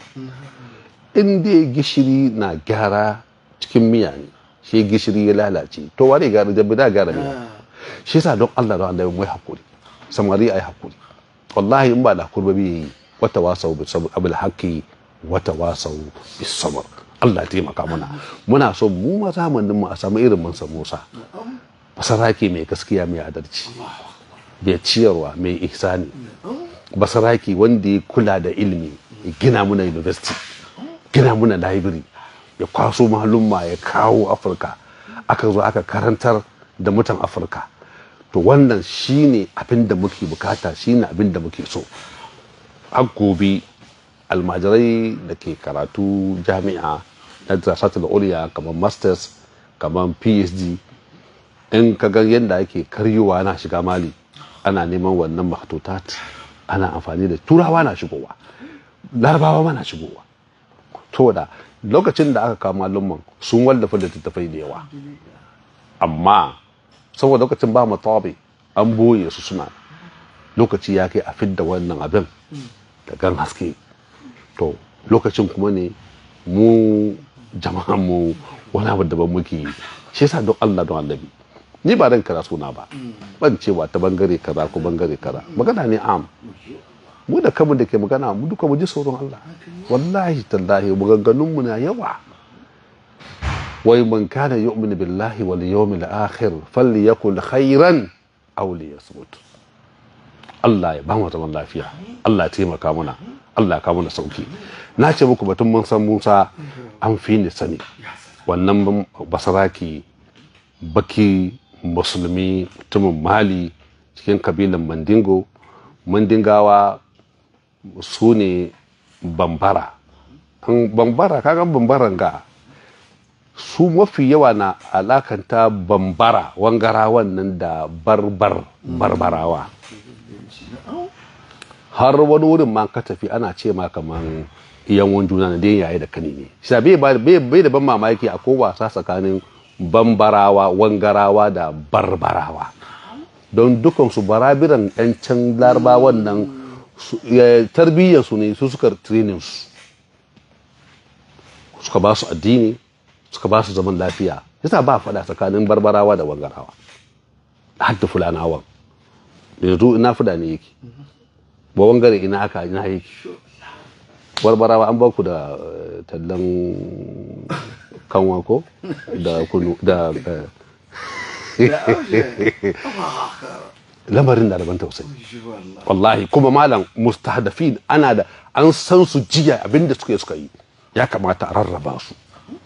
in dai gishiri na gyara cikin miya ne shi gishiri ya lalace to wane gyara jabi da gyara miya shi yasa don Allah don Allah mai hakuri samari ai hakuri wallahi in ba da hakuri ba yi wata wasau bi sabr abul haqi wata wasau bi sabr Allah taimaka mana muna so mu ma zamanin mu a samu irin mansa Musa basaraki mai gaskiya mai adalci mai ciyarwa mai ihsani basaraki wanda ya kula da ilimi ya gina muna university gina muna library ya kwaso malumma ya kawo afirka aka zo aka karantar da mutan afirka to wannan shine abin da muke bukata shine abin da muke so har gobe almajirai da ke karatu jami'a na da uliya kamar masters kamar phd in ka ga yadda ake karyowa na shiga mali ana neman wannan mahtutat ana amfani da turawa na shigowa larabawa ma na shigowa to da lokacin da aka kama lumman sun wallafa littattafai da yawa amma saboda lokacin ba mu tabi an boye su suna lokaci ya kai a fidda wannan abin da gan haske to lokacin kuma ne mu jama'an mu wani abu daban muke yi shi yasa don Allah don annabi ni ba dan kara suna ba ban cewa ta bangare kaza ko bangare kaza magana ne am mu da kanmu da ke magana mu duka mu ji tsoron Allah wallahi tallahi maganganun mu na yawa wai man kana yu'minu billahi wal yawmil akhir falyakul khairan aw liyasmut Allah ya ba mu zaman lafiya Allah ya taimaka mana Allah ya kawo mana sauki na ce muku batun mun san Musa an fi ni sani wannan basaraki baki musulmi mutumin mali cikin kabilan mandingo mandingawa su ne bambara bambara kagan bambaran ga su mafi yawa na alakanta bambara wangara wannan da barbar barbarawa har wani wurin ma ka tafi ana ce ma kaman iyan juna na dai yayi da kani ne shi bai da ban mamaki a ko wasa tsakanin bambarawa wangarawa da barbarawa don dukansu barabiran 'yan can larabawan nan tarbiyyarsu ne su suka training su suka ba su addini suka ba su zaman lafiya yasa ba faɗa tsakanin barbarawa da wangarawa har da fulanawan yanzu ina fuda ne yake ba wangare ina aka ina yake barbarawa an ba ku da tallan kanwa ko da kunu da lamarin da daban tausayi wallahi kuma malam mustahdafin ana da an san su jiya abinda suka yi suka yi ya kamata a rarraba su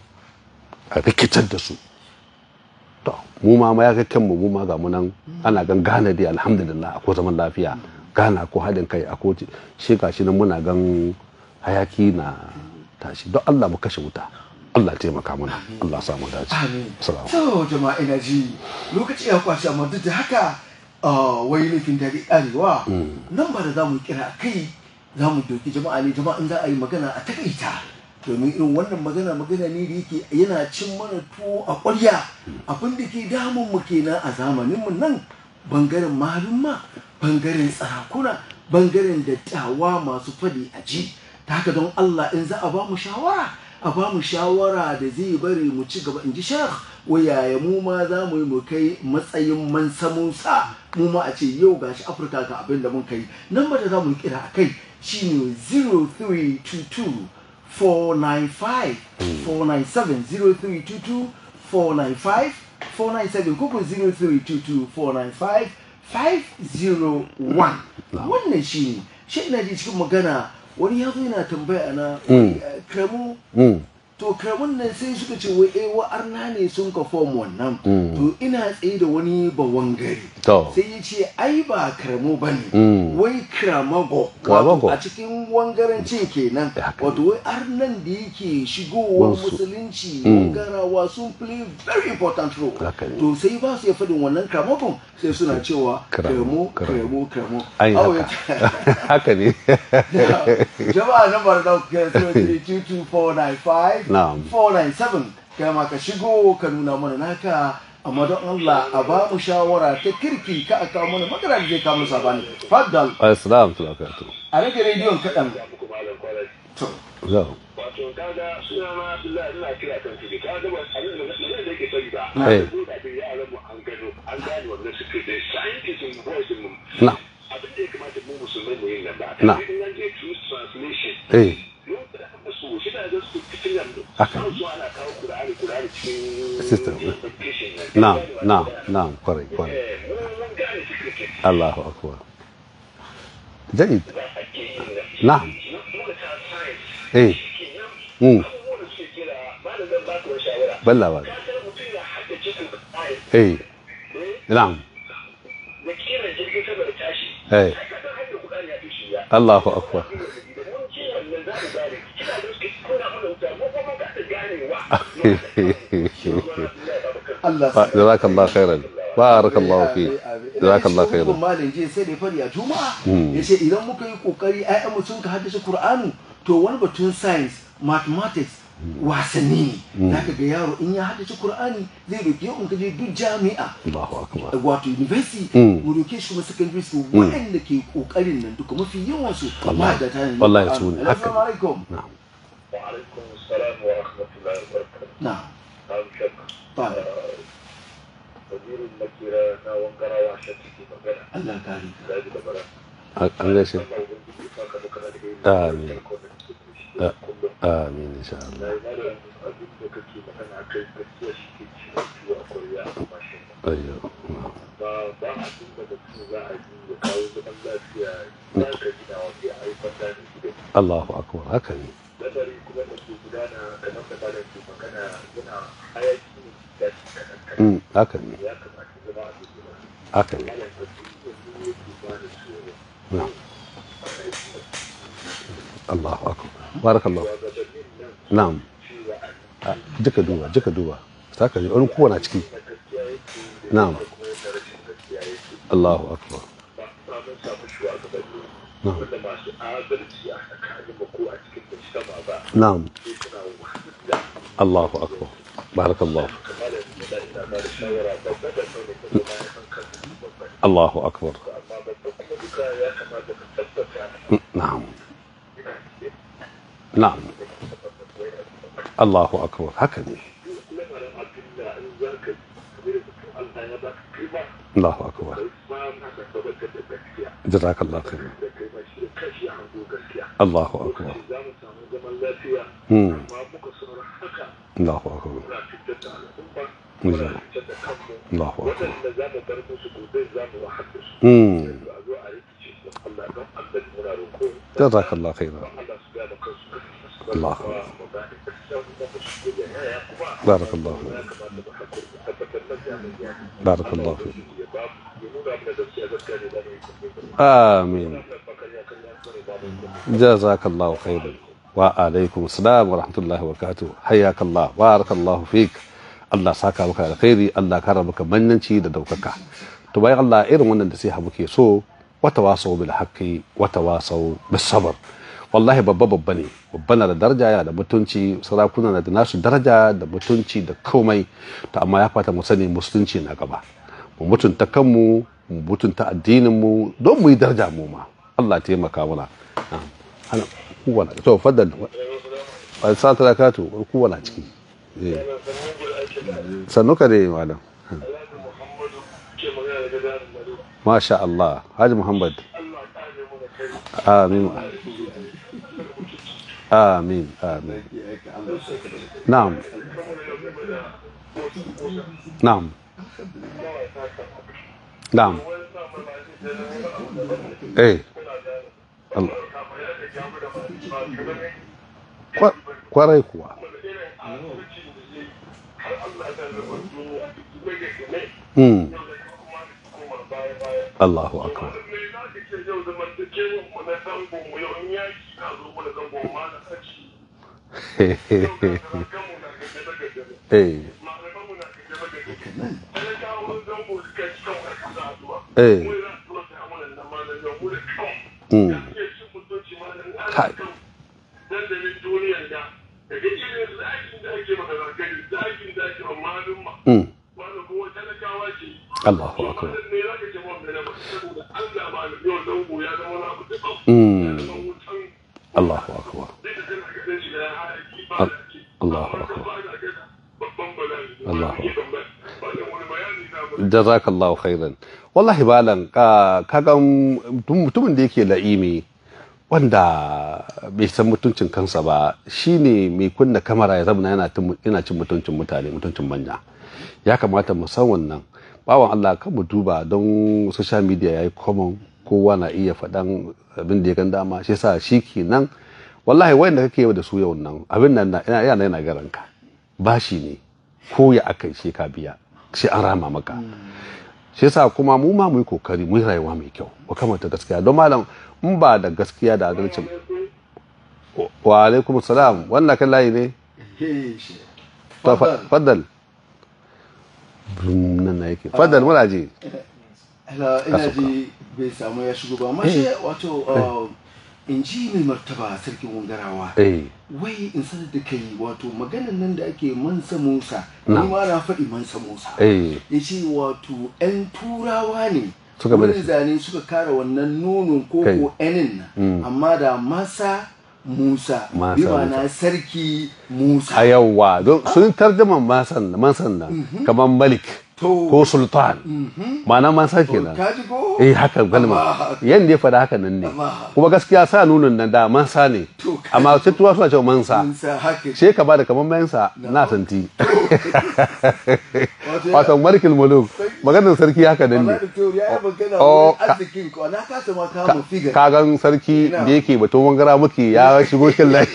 a rikitar da su to mu ma ma ya ga kanmu mu ma ga mu nan ana gan gane dai alhamdulillah akwai zaman lafiya gana ko haɗin kai akwai shi gashi nan muna gan hayaki na tashi don Allah mu kashe wuta Allah ya taimaka mana Allah sa mu dace Amin. Assalamu To jama'a ina ji lokaci ya kwashi amma duk da haka ah, wai laifin dare arewa nan ba da za mu kira kai za mu doki jama'a ne jama'a in za a yi magana a takaita domin irin wannan magana magana ne da yake yana cin mana tuwo a ƙwarya abin da ke damun mu kenan a zamanin mu nan bangaren malumma bangaren sarakuna bangaren dattawa masu fadi a ji ta haka don Allah in za a ba mu shawara a ba mu shawara da zai bari mu ci gaba in ji shekh wayaya mu ma za mu yi mu kai matsayin mansamunsa mu ma a ce yau gashi afirka ga abin da mun kai nan ba da za mu kira a kai shine 0322 495 497 0322 495 497 kuku 0322 495 501 wannan shine shi ina ji cikin magana wani ya zo yana tambaya na eh, kremu Mm. to karamin nan sai suka ce wai eh wa arna ne sun ka form wannan to ina tsaye da wani bawan gari To. sai ya ce ai ba karamo ba ne Mm. wai kramago Kramago. wato a cikin wangarancin kenan Ya haka wato wai arnan da yake shigowar Wansu. musulunci wangarawa sun play very important role Haka ne. to sai ba su ya faɗin wannan kramagon sai suna cewa Kramo, kramo kramo. kramo kramo ai Awo haka ya- haka ne jama'a na bar da kuka 495 Na'am. 497 kama ka shigo ka nuna mana naka amma don Allah a ba mu shawara ta kirki ka a kawo mana magana da zai kawo mana sabani faddal assalamu alaikum a rage rediyon kaɗan to zo wato kaga suna ma Abdullahi ina kira kan su ka ga ba abin da magana da yake fari ba Eh. ko da bai yaran mu an gano an gane wannan suke da scientism voice mu na abin da ya kamata mu musulmai mu yin nan ba Na. in an je true translation eh mun da aka so shi da ga su cikin nan Haka. an so ana kawo Qur'ani Qur'ani cikin System. education na na na kwarai kwarai eh mun mun gane secret Allahu akbar jayyid da ake yin nan na'am mu da ta science eh kenan mm abubuwan da suke kira malamin ba ku shawara balla ba ka san mutum ya haddace Qur'ani eh na'am da kiran jirgin sama da tashi eh ka san hanyar Qur'ani ya fi shi ya Allahu akbar mun ce wannan za mu gane kina da suke kuna mana wuta mu kuma ka ta ganewa Allah Fa- jazakallahu khairan barakallahu fi jazakallahu khairan malin je sai da ya fari a juma'a ya ce idan muka yi kokari ayyan mu sun ka haddace Qur'anu to wani batun science mathematics wasanni ne zaka ga yaro in ya haddace Qur'ani zai doke yau in ka je duk jami'a Allahu akbar wato university Mm. mu doke shi kuma secondary school waɗanda ke kokarin nan duka mafi yawan su Wallahi. mahaddata ne na Wallahi Qur'ani. su ne. Haka Assalamu alaikum na'am وعليكم السلام ورحمة الله وبركاته na نعم شك ba وزير المكيرة ناوان قراوة شتكي مغانا Allah kare ka لا يجب برا an gaishe الله وبنجي فاك مكانا دقيقة آمين. amin insha Allah لا يمالا أبين لكي مكانا عكي بسيا شكي شكي وأقريا ماشي ayyo na'am ba ba a tun da mutum za a yi ya kawo zaman lafiya za ka gina wa ya haifar da ne gidan Allahu akbar haka ne lamari kuma da ke gudana kamar da malam ke magana yana hayaki ne da shi kanan kanan mm haka ne ya kamata zama a cikin haka ne malam da su yi da yake ba da tsoro na'am Allahu akbar barakallahu shugabannin nan na'am cewa a Ah, jika duba jika duba saka ji wani kowa na ciki na gaskiya yake da Na'am. kuma yadda rashin gaskiya yake Allahu akbar ba ba mun samu shugabanni Na'am. wanda masu adalci a tsakanin mu ko a cikin mujtama ba na'am sai suna wahalar da Allahu akbar barakallahu kamar da da ina ba da shawara babba da sau da kuma ya san kansa babba Allahu akbar amma babba kuma duka ya kamata ka tabbata Mm, na'am ina cikin na'am Allahu akbar haka ne lamarin abinda in za ka yi kamar da mutum Allah ya ba ka kima Allahu akbar kai ma na ka tabbatar da gaskiya jazakallahu khairan da kai ma shi da kashi a hango gaskiya Allahu akbar lokaci za mu samu zaman lafiya Hmm. amma muka sauran haka Allahu akbar muna fitar da al'umma Hmm. muna fitar da kanmu Allahu akbar waɗanda za mu bar musu gobe za mu wahal da su mm a zo a rikice su Allah don Allah muna roƙo jazakallahu khairan Allah su gane kansu Allah. kuma mu gane gaskiya kuma mu shi da yaya kuma barakallahu ya kamata mu hakuri mu tabbatar da jami'in ya barakallahu fi ya ba mu ya nuna mana gaskiya gaskiya ne da mu yi kuma amin wannan bakariya kan ya kare ba mu kuma jazakallahu khairan wa alaikum assalam wa rahmatullahi wa barakatuh hayyakallah barakallahu fik Allah saka maka alkhairi Allah kara maka mannanci da daukaka to bayan Allah irin wannan da sai muke so wata wasau bil haqqi wata wasau bis sabr wallahi babba babba ne babba na da daraja yana da mutunci sarakuna na da nasu daraja da mutunci da komai to amma ya fata mu sani musulunci na gaba mu mutunta kanmu mu mutunta addinin mu don mu yi daraja mu ma Allah taimaka mana na'am ana kowa na to faddal wa salatu zakatu kowa na ciki eh sannu ka dai malam Muhammadu ke magana daga darin Mado masha Allah Haji Muhammad Allah ta ne mu da kai amin amin amin na'am na'am na'am eh Allah Kwa- kwarai kuwa hmm Allahu akbar eh eh hmm Kai. dandalin duniyar da da duk irin zakin da ake magana gani zakin da ake malum ma hmm wanda kuma talakawa ce Allahu akbar wannan ne zaka ce mun da ba saboda Allah ba da yau zango ya zama wani abu da hmm ba wutan Allahu akbar da da kana ga shi da hayaki ba Al- da ke Allahu akbar ba da ga babban bala'i Allahu akbar ba da wani bayani na ba jazakallahu khairan wallahi balan ka kaga mutumin da yake la'imi wanda bai san mutuncin kansa ba shine mai kunna kamera ya zama yana tun- yana cin mutuncin mutane mutuncin manya ya kamata mu san wannan bawan Allah kan mu duba don social media yayi common kowa na iya faɗan abin da ya gan dama shi yasa shi kenan wallahi wayanda kake yau da su yau nan abin nan na ina yana yana garanka bashi ne ko ya akai shi ka biya sai an rama maka shi yasa kuma mu ma mu yi kokari mu yi rayuwa mai kyau mu kamata gaskiya don malam in ba da gaskiya da adalci wa alaikum salam wannan kan layi ne Hey, shi. to fa- Faddal. faddal Brum, nan na yake faddal muna ji Hala, ina ji bai samu ya shigo ba mashi wato uh, in ji mai martaba sarkin wangarawa eh wai in sanar da kai wato maganan nan da ake mansa musa Na. ni ma na faɗi mansa musa eh ya ce wato 'yan turawa ne Suka bada wurin shi. zane suka kara wannan nonon ko Kai. ko enin nan amma da masa musa Masa bi na sarki musa a yawwa don sun tarjama mansan mansan nan kamar malik To. ko sultan ma'ana mansa To, kenan ka ji ko eh haka kalma Amma- yanda ya faɗa haka nan ne Amma- kuma gaskiya sa nunin nan da mansa ne To, ka amma sai tuwa suna cewa mansa musa haka she ka bada kamar mansa na santi Wato ya- wato markil muluk maganar sarki haka nan ne Wallahi Doctor, ya yi magana Oh, wurin ka- arzikin ko na kasa ma kama figar kagan sarki Ina. da yake batun wangara muke ya shigo kin lai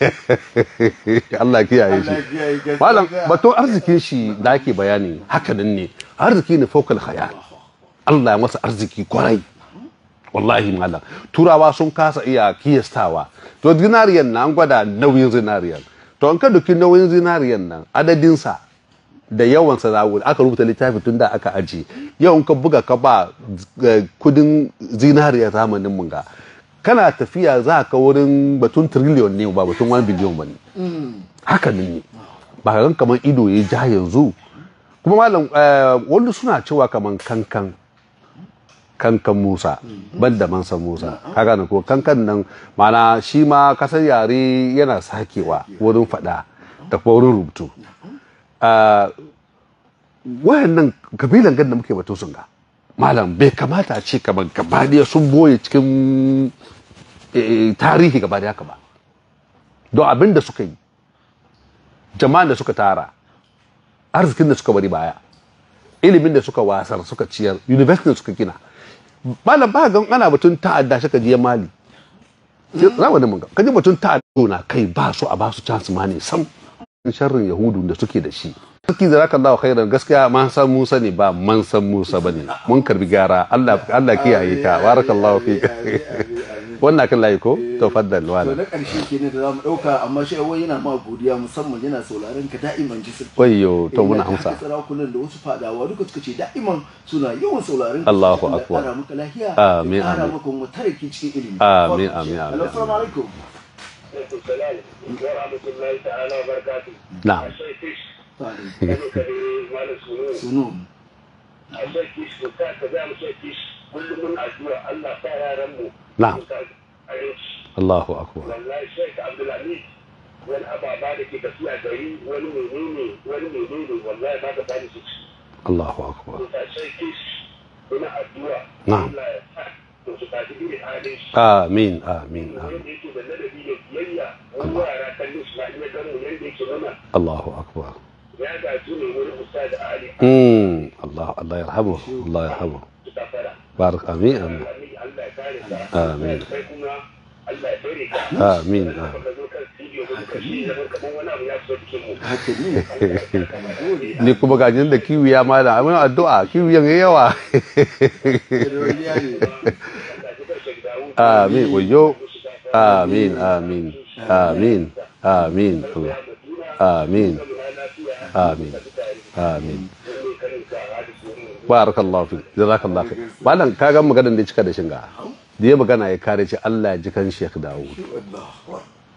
Allah kiyaye Allah shi kiyaye gaskiya. malam batun arzikin shi da ake bayani haka nan ne arziki ne fokal khayal Allah ya masa arziki kwarai wallahi malam turawa sun kasa iya kiyastawa to zinariyan nan an gwada nauyin zinariyan to an ka duki nauyin zinariyan nan adadinsa da yawan sa zawo aka rubuta littafi tun da aka aji yau in ka buga ka ba eh, kudin zinariya zamanin mun ga kana tafiya za ka wurin batun trillion ne ba batun 1 billion ba ne haka ne ba ka gan kamar ido ya ja yanzu kuma malam eh, wani suna cewa kamar kankan kankan musa ban da mansan musa ka gane ko kankan nan mana shi ma kasar yare yana sakewa wurin fada da kuma wurin rubutu Ah, wayannan kabilan gan da muke batu sun ga malam bai kamata a ce kamar gabadiya sun boye cikin eh, tarihi gabadiya haka ba don abin da suka yi jama'an da suka tara arzikin da suka bari baya ilimin da suka wasar suka ciyar university da suka gina malam ba ga ana batun ta'adda shi ka je mali sai zamanin mun ga kaji batun ta'adda na kai ba su a ba su chance ma ne sam sharrin yahudu da suke da shi sarki zaka Allah khairan gaskiya man san Musa ne ba man san Musa bane mun karbi gara Allah Allah kiyaye ka barakallahu fika wannan kan layi ko to faddal to wala na ƙarshe kenan da zamu ɗauka amma shi wai yana ma godiya musamman yana sauraron ka da'iman ji sarki wayyo to muna Eh, amsa haka sarakunan da wasu fadawa duka suka ce da'iman suna yawan sauraron Allahu Allah ya akbar. ƙara maka lafiya Amin, ya ƙara amin. maka mutaraki cikin ilimi Amin, amin, amin, Hello, assalamu alaikum alaikum salam wa rahmatullahi ta'ala wa barakatuh na'am ashe kish Fadin. kano kare malam sunu sunu ashe kish ko ka ka za mu sai kish kullum mun addu'a Allah sa yaran mu Na'am. su sa aiki Allahu akbar wallahi Sheikh Abdulhamid wani ababa da ke tafiya gari wani menene wani menene wallahi ba ka sani su ci Allahu akbar to ta sai kish kuna addu'a Na'am. Allah ya sa to su tafi irin halin shi amin amin amin wanda yake da ladabi da biyayya wani yara kallon shi na iya ganin yadda yake nuna Allahu akbar ya gaji ne wani ustad Ali mm Allah Allah yarhamu Allah yarhamu su tafara barak amin amin Allah ya kare ka Amin. kai kuma Allah ya tsare ka amin ka zo kan studio ka duka shi zaman kamar wani abu ya fito cikin mu haka ne ni kuma gajin da kiwi ya ma da amin addu'a kiwi yan yawa Yarwariya ne. amin wayo amin amin amin amin Allah amin amin amin barakallahu fi jazakallahu fi malam ka ga maganar da ya cika da shinga da ya magana ya kare ce Allah ya ji kan Sheikh Dawud Allahu akbar.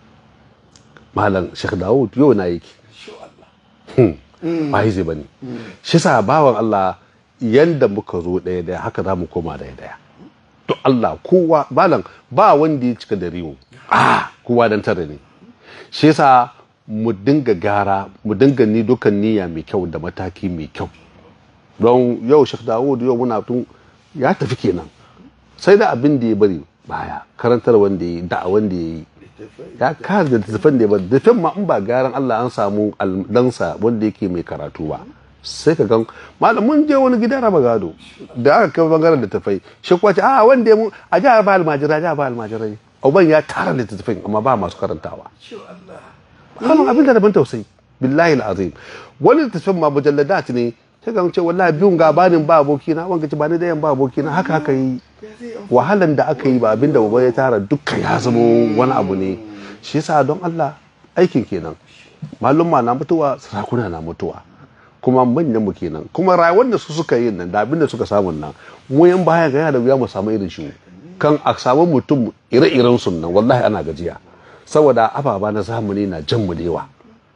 malam Sheikh Dawud yau na yake Insha Allah. ba hizi bane shi sa bawan Allah yanda muka zo daya daya haka za mu koma daya daya to Allah kowa malam ba wanda ya cika da riwo ah kowa dan tare ne shi yasa mu dinga gara mu dinga ni dukan niyya mai kyau da mataki mai kyau don yau Sheikh Dawud yau muna tun ya tafi kenan sai da abin da ya bari baya karantar wanda ya yi da'a wanda ya yi ya kare da tafan da ya bari tafan ma in ba garan Allah an samu aldansa wanda yake mai karatu ba sai ka gan malam mun je wani gida raba gado da aka kai bangaren da tafai shi kuwa ce a wanda ya mu a jihar ba almajirai jihar ba almajirai uban ya tara littattafai amma ba masu karantawa Insha Allah. wannan abin da daban tausayi billahi azim wani littattafan ma mujalladat ne sai ga ce wallahi biyun ga banin ba abokina wanga ce ba ni dayan ba abokina haka haka yi wahalan da aka yi ba abin da baba ya tara dukkan ya zama wani abu ne shi yasa don Allah aikin kenan malumma na mutuwa sarakuna na mutuwa kuma manyan mu kenan kuma rayuwar da su suka yi nan da abin da suka samu nan mu yan baya ga yana da wuya mu samu irin shi kan a samu mutum ire-iren sun nan wallahi ana gajiya saboda ababa na zamani na jan mu da yawa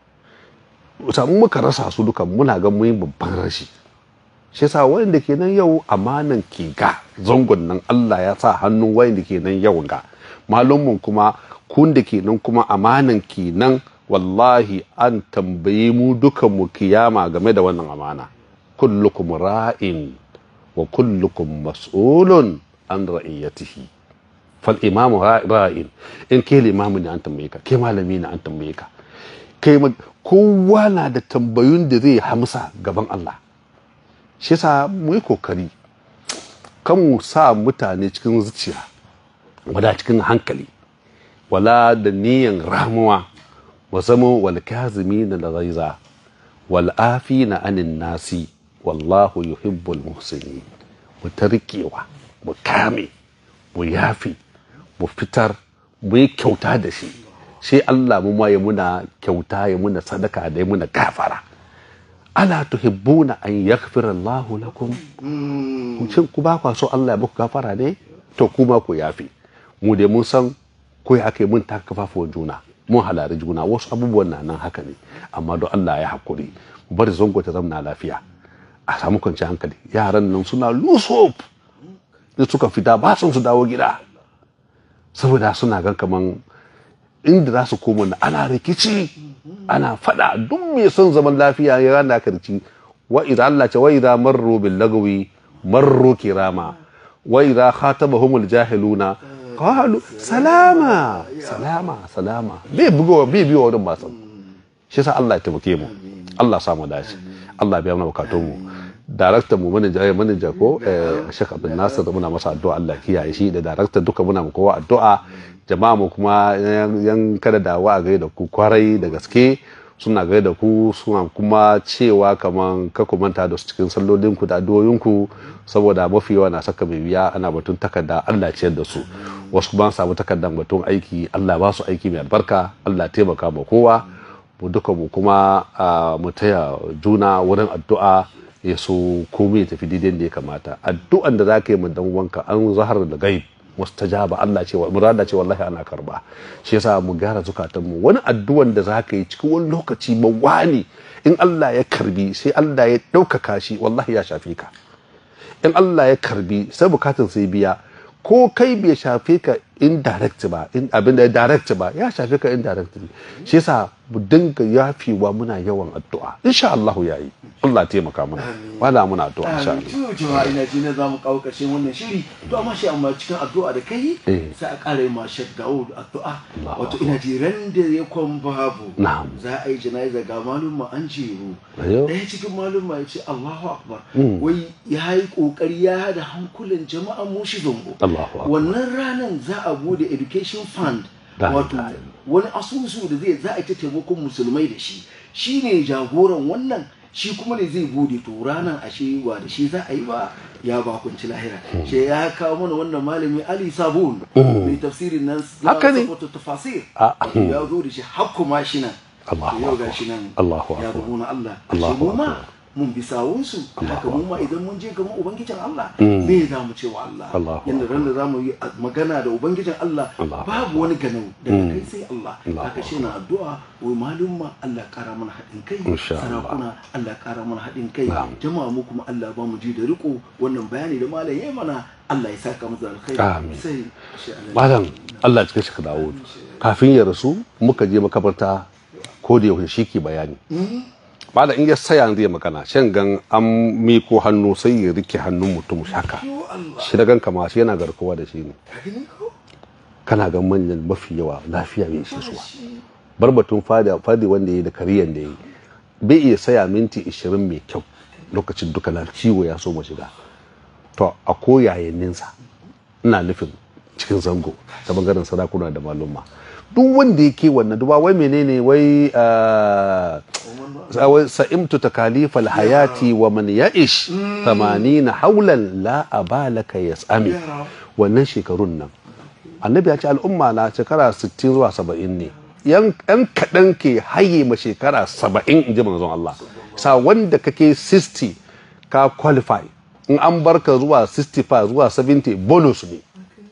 samu muka rasa su dukan muna ga mu yi babban rashi shi yasa wayanda ke nan yau amanan ke ga zangon nan Allah ya sa hannun wayanda ke nan yau ga malumman kuma kun da ke nan kuma amanan ke nan wallahi an tambaye mu dukan mu kiyama game da wannan amana kullukum ra'in wa kullukum mas'ulun an ra'iyatihi fal imamu ra'in in ke limamu ne an tambaye ka ke malami ne an tambaye ka kai ma- kowa na da tambayun da zai hamsa gaban Allah shi yasa mu yi kokari kan mu sa mutane cikin zuciya wada cikin hankali wala da niyan ramuwa wa zama wal kazimina da ghaiza wal afina anin nasi wallahu yuhibbul muhsinin mu tarkewa mu kame mu yafi mu fitar mu yi kyauta da shi sai Allah mu ma ya muna kyauta ya muna sadaka da ya muna gafara ala tuhibbuna an yaghfira Allah lakum shin ku ba kwa so Allah ya muku gafara ne to kuma ku yafi mu dai mun san ko ya kai mun taka kafafuwan juna mun halari juna wasu abubuwan na nan haka ne amma don Allah ya hakuri mu bari zango ta zamna lafiya a samu kwanciyar hankali yaran nan suna lusop da suka fita ba sun su dawo gida saboda suna gan kaman inda za su koma na ana rikici ana fada duk mai son zaman lafiya ya rana karci wa idza Allah ce wa idza marru bil lagwi marru kirama wa idza khatabahum al jahiluna qalu salama salama salama bai bugo bai biyo wurin ba san shi sa Allah ya taimake mu Allah ya samu dace Allah ya biya mana bukatun mu daraktan mu manaja ya manaja ko eh, Sheikh Abdul Nasir muna masa addu'a Allah kiyaye shi da daraktan duka muna mu kowa addu'a jama'a mu kuma yan yan kada dawa a gaida ku kwarai da gaske suna gaida ku suna kuma cewa kaman ka ku manta da su cikin sallolin ku da addu'o'in ku saboda mafi yawa na saka mai biya ana batun takarda Allah ciyar da su wasu kuma an samu takardar batun aiki Allah ba su aiki mai albarka Allah taimaka ma kowa mu duka mu kuma ah, mu taya juna wurin addu'a ya so komai ya tafi daidai da ya kamata addu'an da za ka yi mu dan wanka an zahar da gaib mustajaba Allah ce murada ce wallahi ana karba shi yasa mu gyara zukatan mu wani addu'an da za ka yi cikin wani lokaci mawani in Allah ya karbi sai Allah ya ɗaukaka shi wallahi ya shafe ka in Allah ya karbi sai bukatun sai biya ko kai bai shafe ka indirect ba in abin da direct ba ya shafe ka indirectly shi yasa mu dinga yafewa muna yawan addu'a insha Allah yayi Allah taimaka mana wala muna addu'a insha Allah to jama'a ina ji na zamu kawo ƙarshen wannan shiri to amma shi amma cikin addu'a da kai Eh. sai a ƙara yi ma Sheikh Daud addu'a Allahu wato ina ji ran da ya kwan babu Na'am. za a yi jana'iza ga malum an jeru Ayo. ɗaya cikin malum ya ce Allahu akbar wai ya yi ƙoƙari ya hada hankulan jama'a mu shi zongo Allahu akbar. wannan ranan za a bude education fund La wato ilaha wani asusu da zai za a ta taimakon musulmai da shi shi ne jagoran wannan shi kuma ne zai bude to ranar ashe wa da shi za a yi ba ya bakunci lahira shi ya kawo mana wannan malami ali sabun mai tafsirin nan Haka ne. wato tafasir Ah. wato ya zo da shi hakku ma shi nan Allahu To yau akbar. ga shi nan Allahu ya akbar. zabo na Allah Allahu shi mu ma akbar. mun bi sawunsu haka Allahu mu ma idan mun je gaban ubangijin Allah me za mu ce wa Allah Allahu yanda ran da za mu yi magana da ubangijin Allah Allahu babu wani ganau daga kai sai Allah Allahu haka shi na addu'a wai malumma Allah kara mana haɗin kai Insha Allah. sarakuna Allah kara mana haɗin kai Na'am. jama'a mu kuma Allah ba mu ji da riko wannan bayani da malam yayi mana Allah ya saka mu da alkhairi Amin. sai shi Allah malam Allah cikin shi ka dawo kafin ya rasu muka je makabarta ko da yaushe shi ke bayani malam in ya saya zai magana shan gan an miko hannu sai ya rike hannun mutum haka yo Allah shi da gan kama shi yana garkuwa da shi ne ka gani ko kana gan manyan mafi yawa lafiya bai ishe su ba bar batun fadi fadi wanda yayi da kariyan da yayi bai iya saya minti 20 mai kyau lokacin duka na ciwo ya so mu shiga to a koyayenninsa ina nufin cikin zango ta bangaren sarakuna da malumma duk wanda yake wannan duba wai menene wai ah, wai sa'imtu takalifal hayati wa man ya'ish 80 haulan la abalaka yas'ami Yara. wannan shekarun nan annabi ya ce al'umma na shekara 60 zuwa 70 ne yan yan kaɗan ke haye ma shekara 70 in ji manzon Allah sa wanda kake 60 ka qualify in an barka zuwa 65 zuwa 70 bonus ne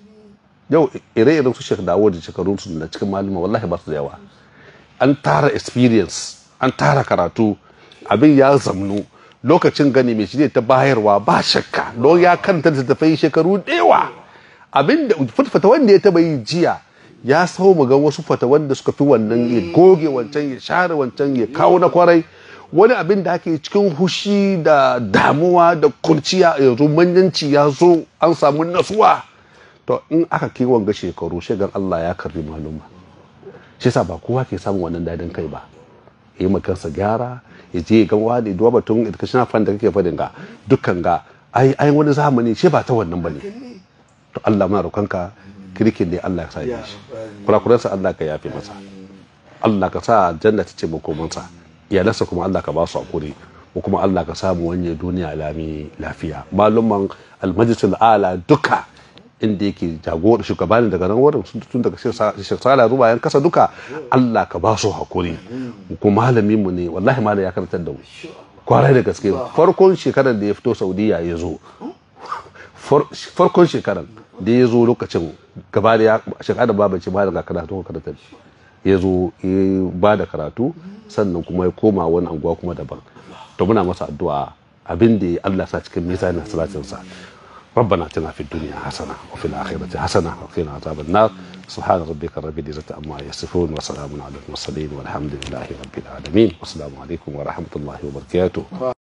yau ire-iren su shek dawo da shekarun su na cikin malama wallahi ba su da yawa an tara experience an tara karatu abin ya zamnu lokacin gani mai shi ta bayarwa ba shakka don ya kanta da tafai shekaru da yawa abin da fata wanda ya taba yi jiya ya sau mu ga wasu fata wanda suka fi wannan ya goge wancan ya share wancan ya kawo na kwarai wani abin da ake cikin hushi da damuwa da kurciya yanzu manyanci ya zo an samu nasuwa to in aka kai wanga shekaru shagan Allah ya karbi maluma shi yasa ba kowa ke samun wannan dadin kai ba ya yi kansa gyara ya je ga wani duwa batun educational fund da kake fadin ga dukkan ga ai ai wani zamani shi ba ta wannan bane to Allah muna roƙonka kirkin da Allah ya sa ya shi kurakuransa Allah ka yafe masa Allah ka sa janna ta ce makomansa iyalansa kuma Allah ka ba su hakuri ko kuma Allah ka samu wanye duniya lami lafiya malumman almajlisul ala duka inda yake jagora shugabanin daga nan wurin sun tun daga shekara zuwa yan kasa duka Allah ka ba su hakuri ko malamin mu ne wallahi malam ya karantar da mu kwarai da gaske farkon shekarar da ya fito Saudiya ya zo farkon shekarar da ya zo lokacin gaba da ya shekara da babu ce malam ga karatu ka karantar ya zo ya ba da karatu sannan kuma ya koma wani anguwa kuma daban to muna masa addu'a abin da Allah sa cikin mizanin salatinsa ربنا اتنا في الدنيا حسنه وفي الاخره حسنه وقنا عذاب النار سبحان ربك رب العزه عما يصفون وسلام على المرسلين والحمد لله رب العالمين والسلام عليكم ورحمه الله وبركاته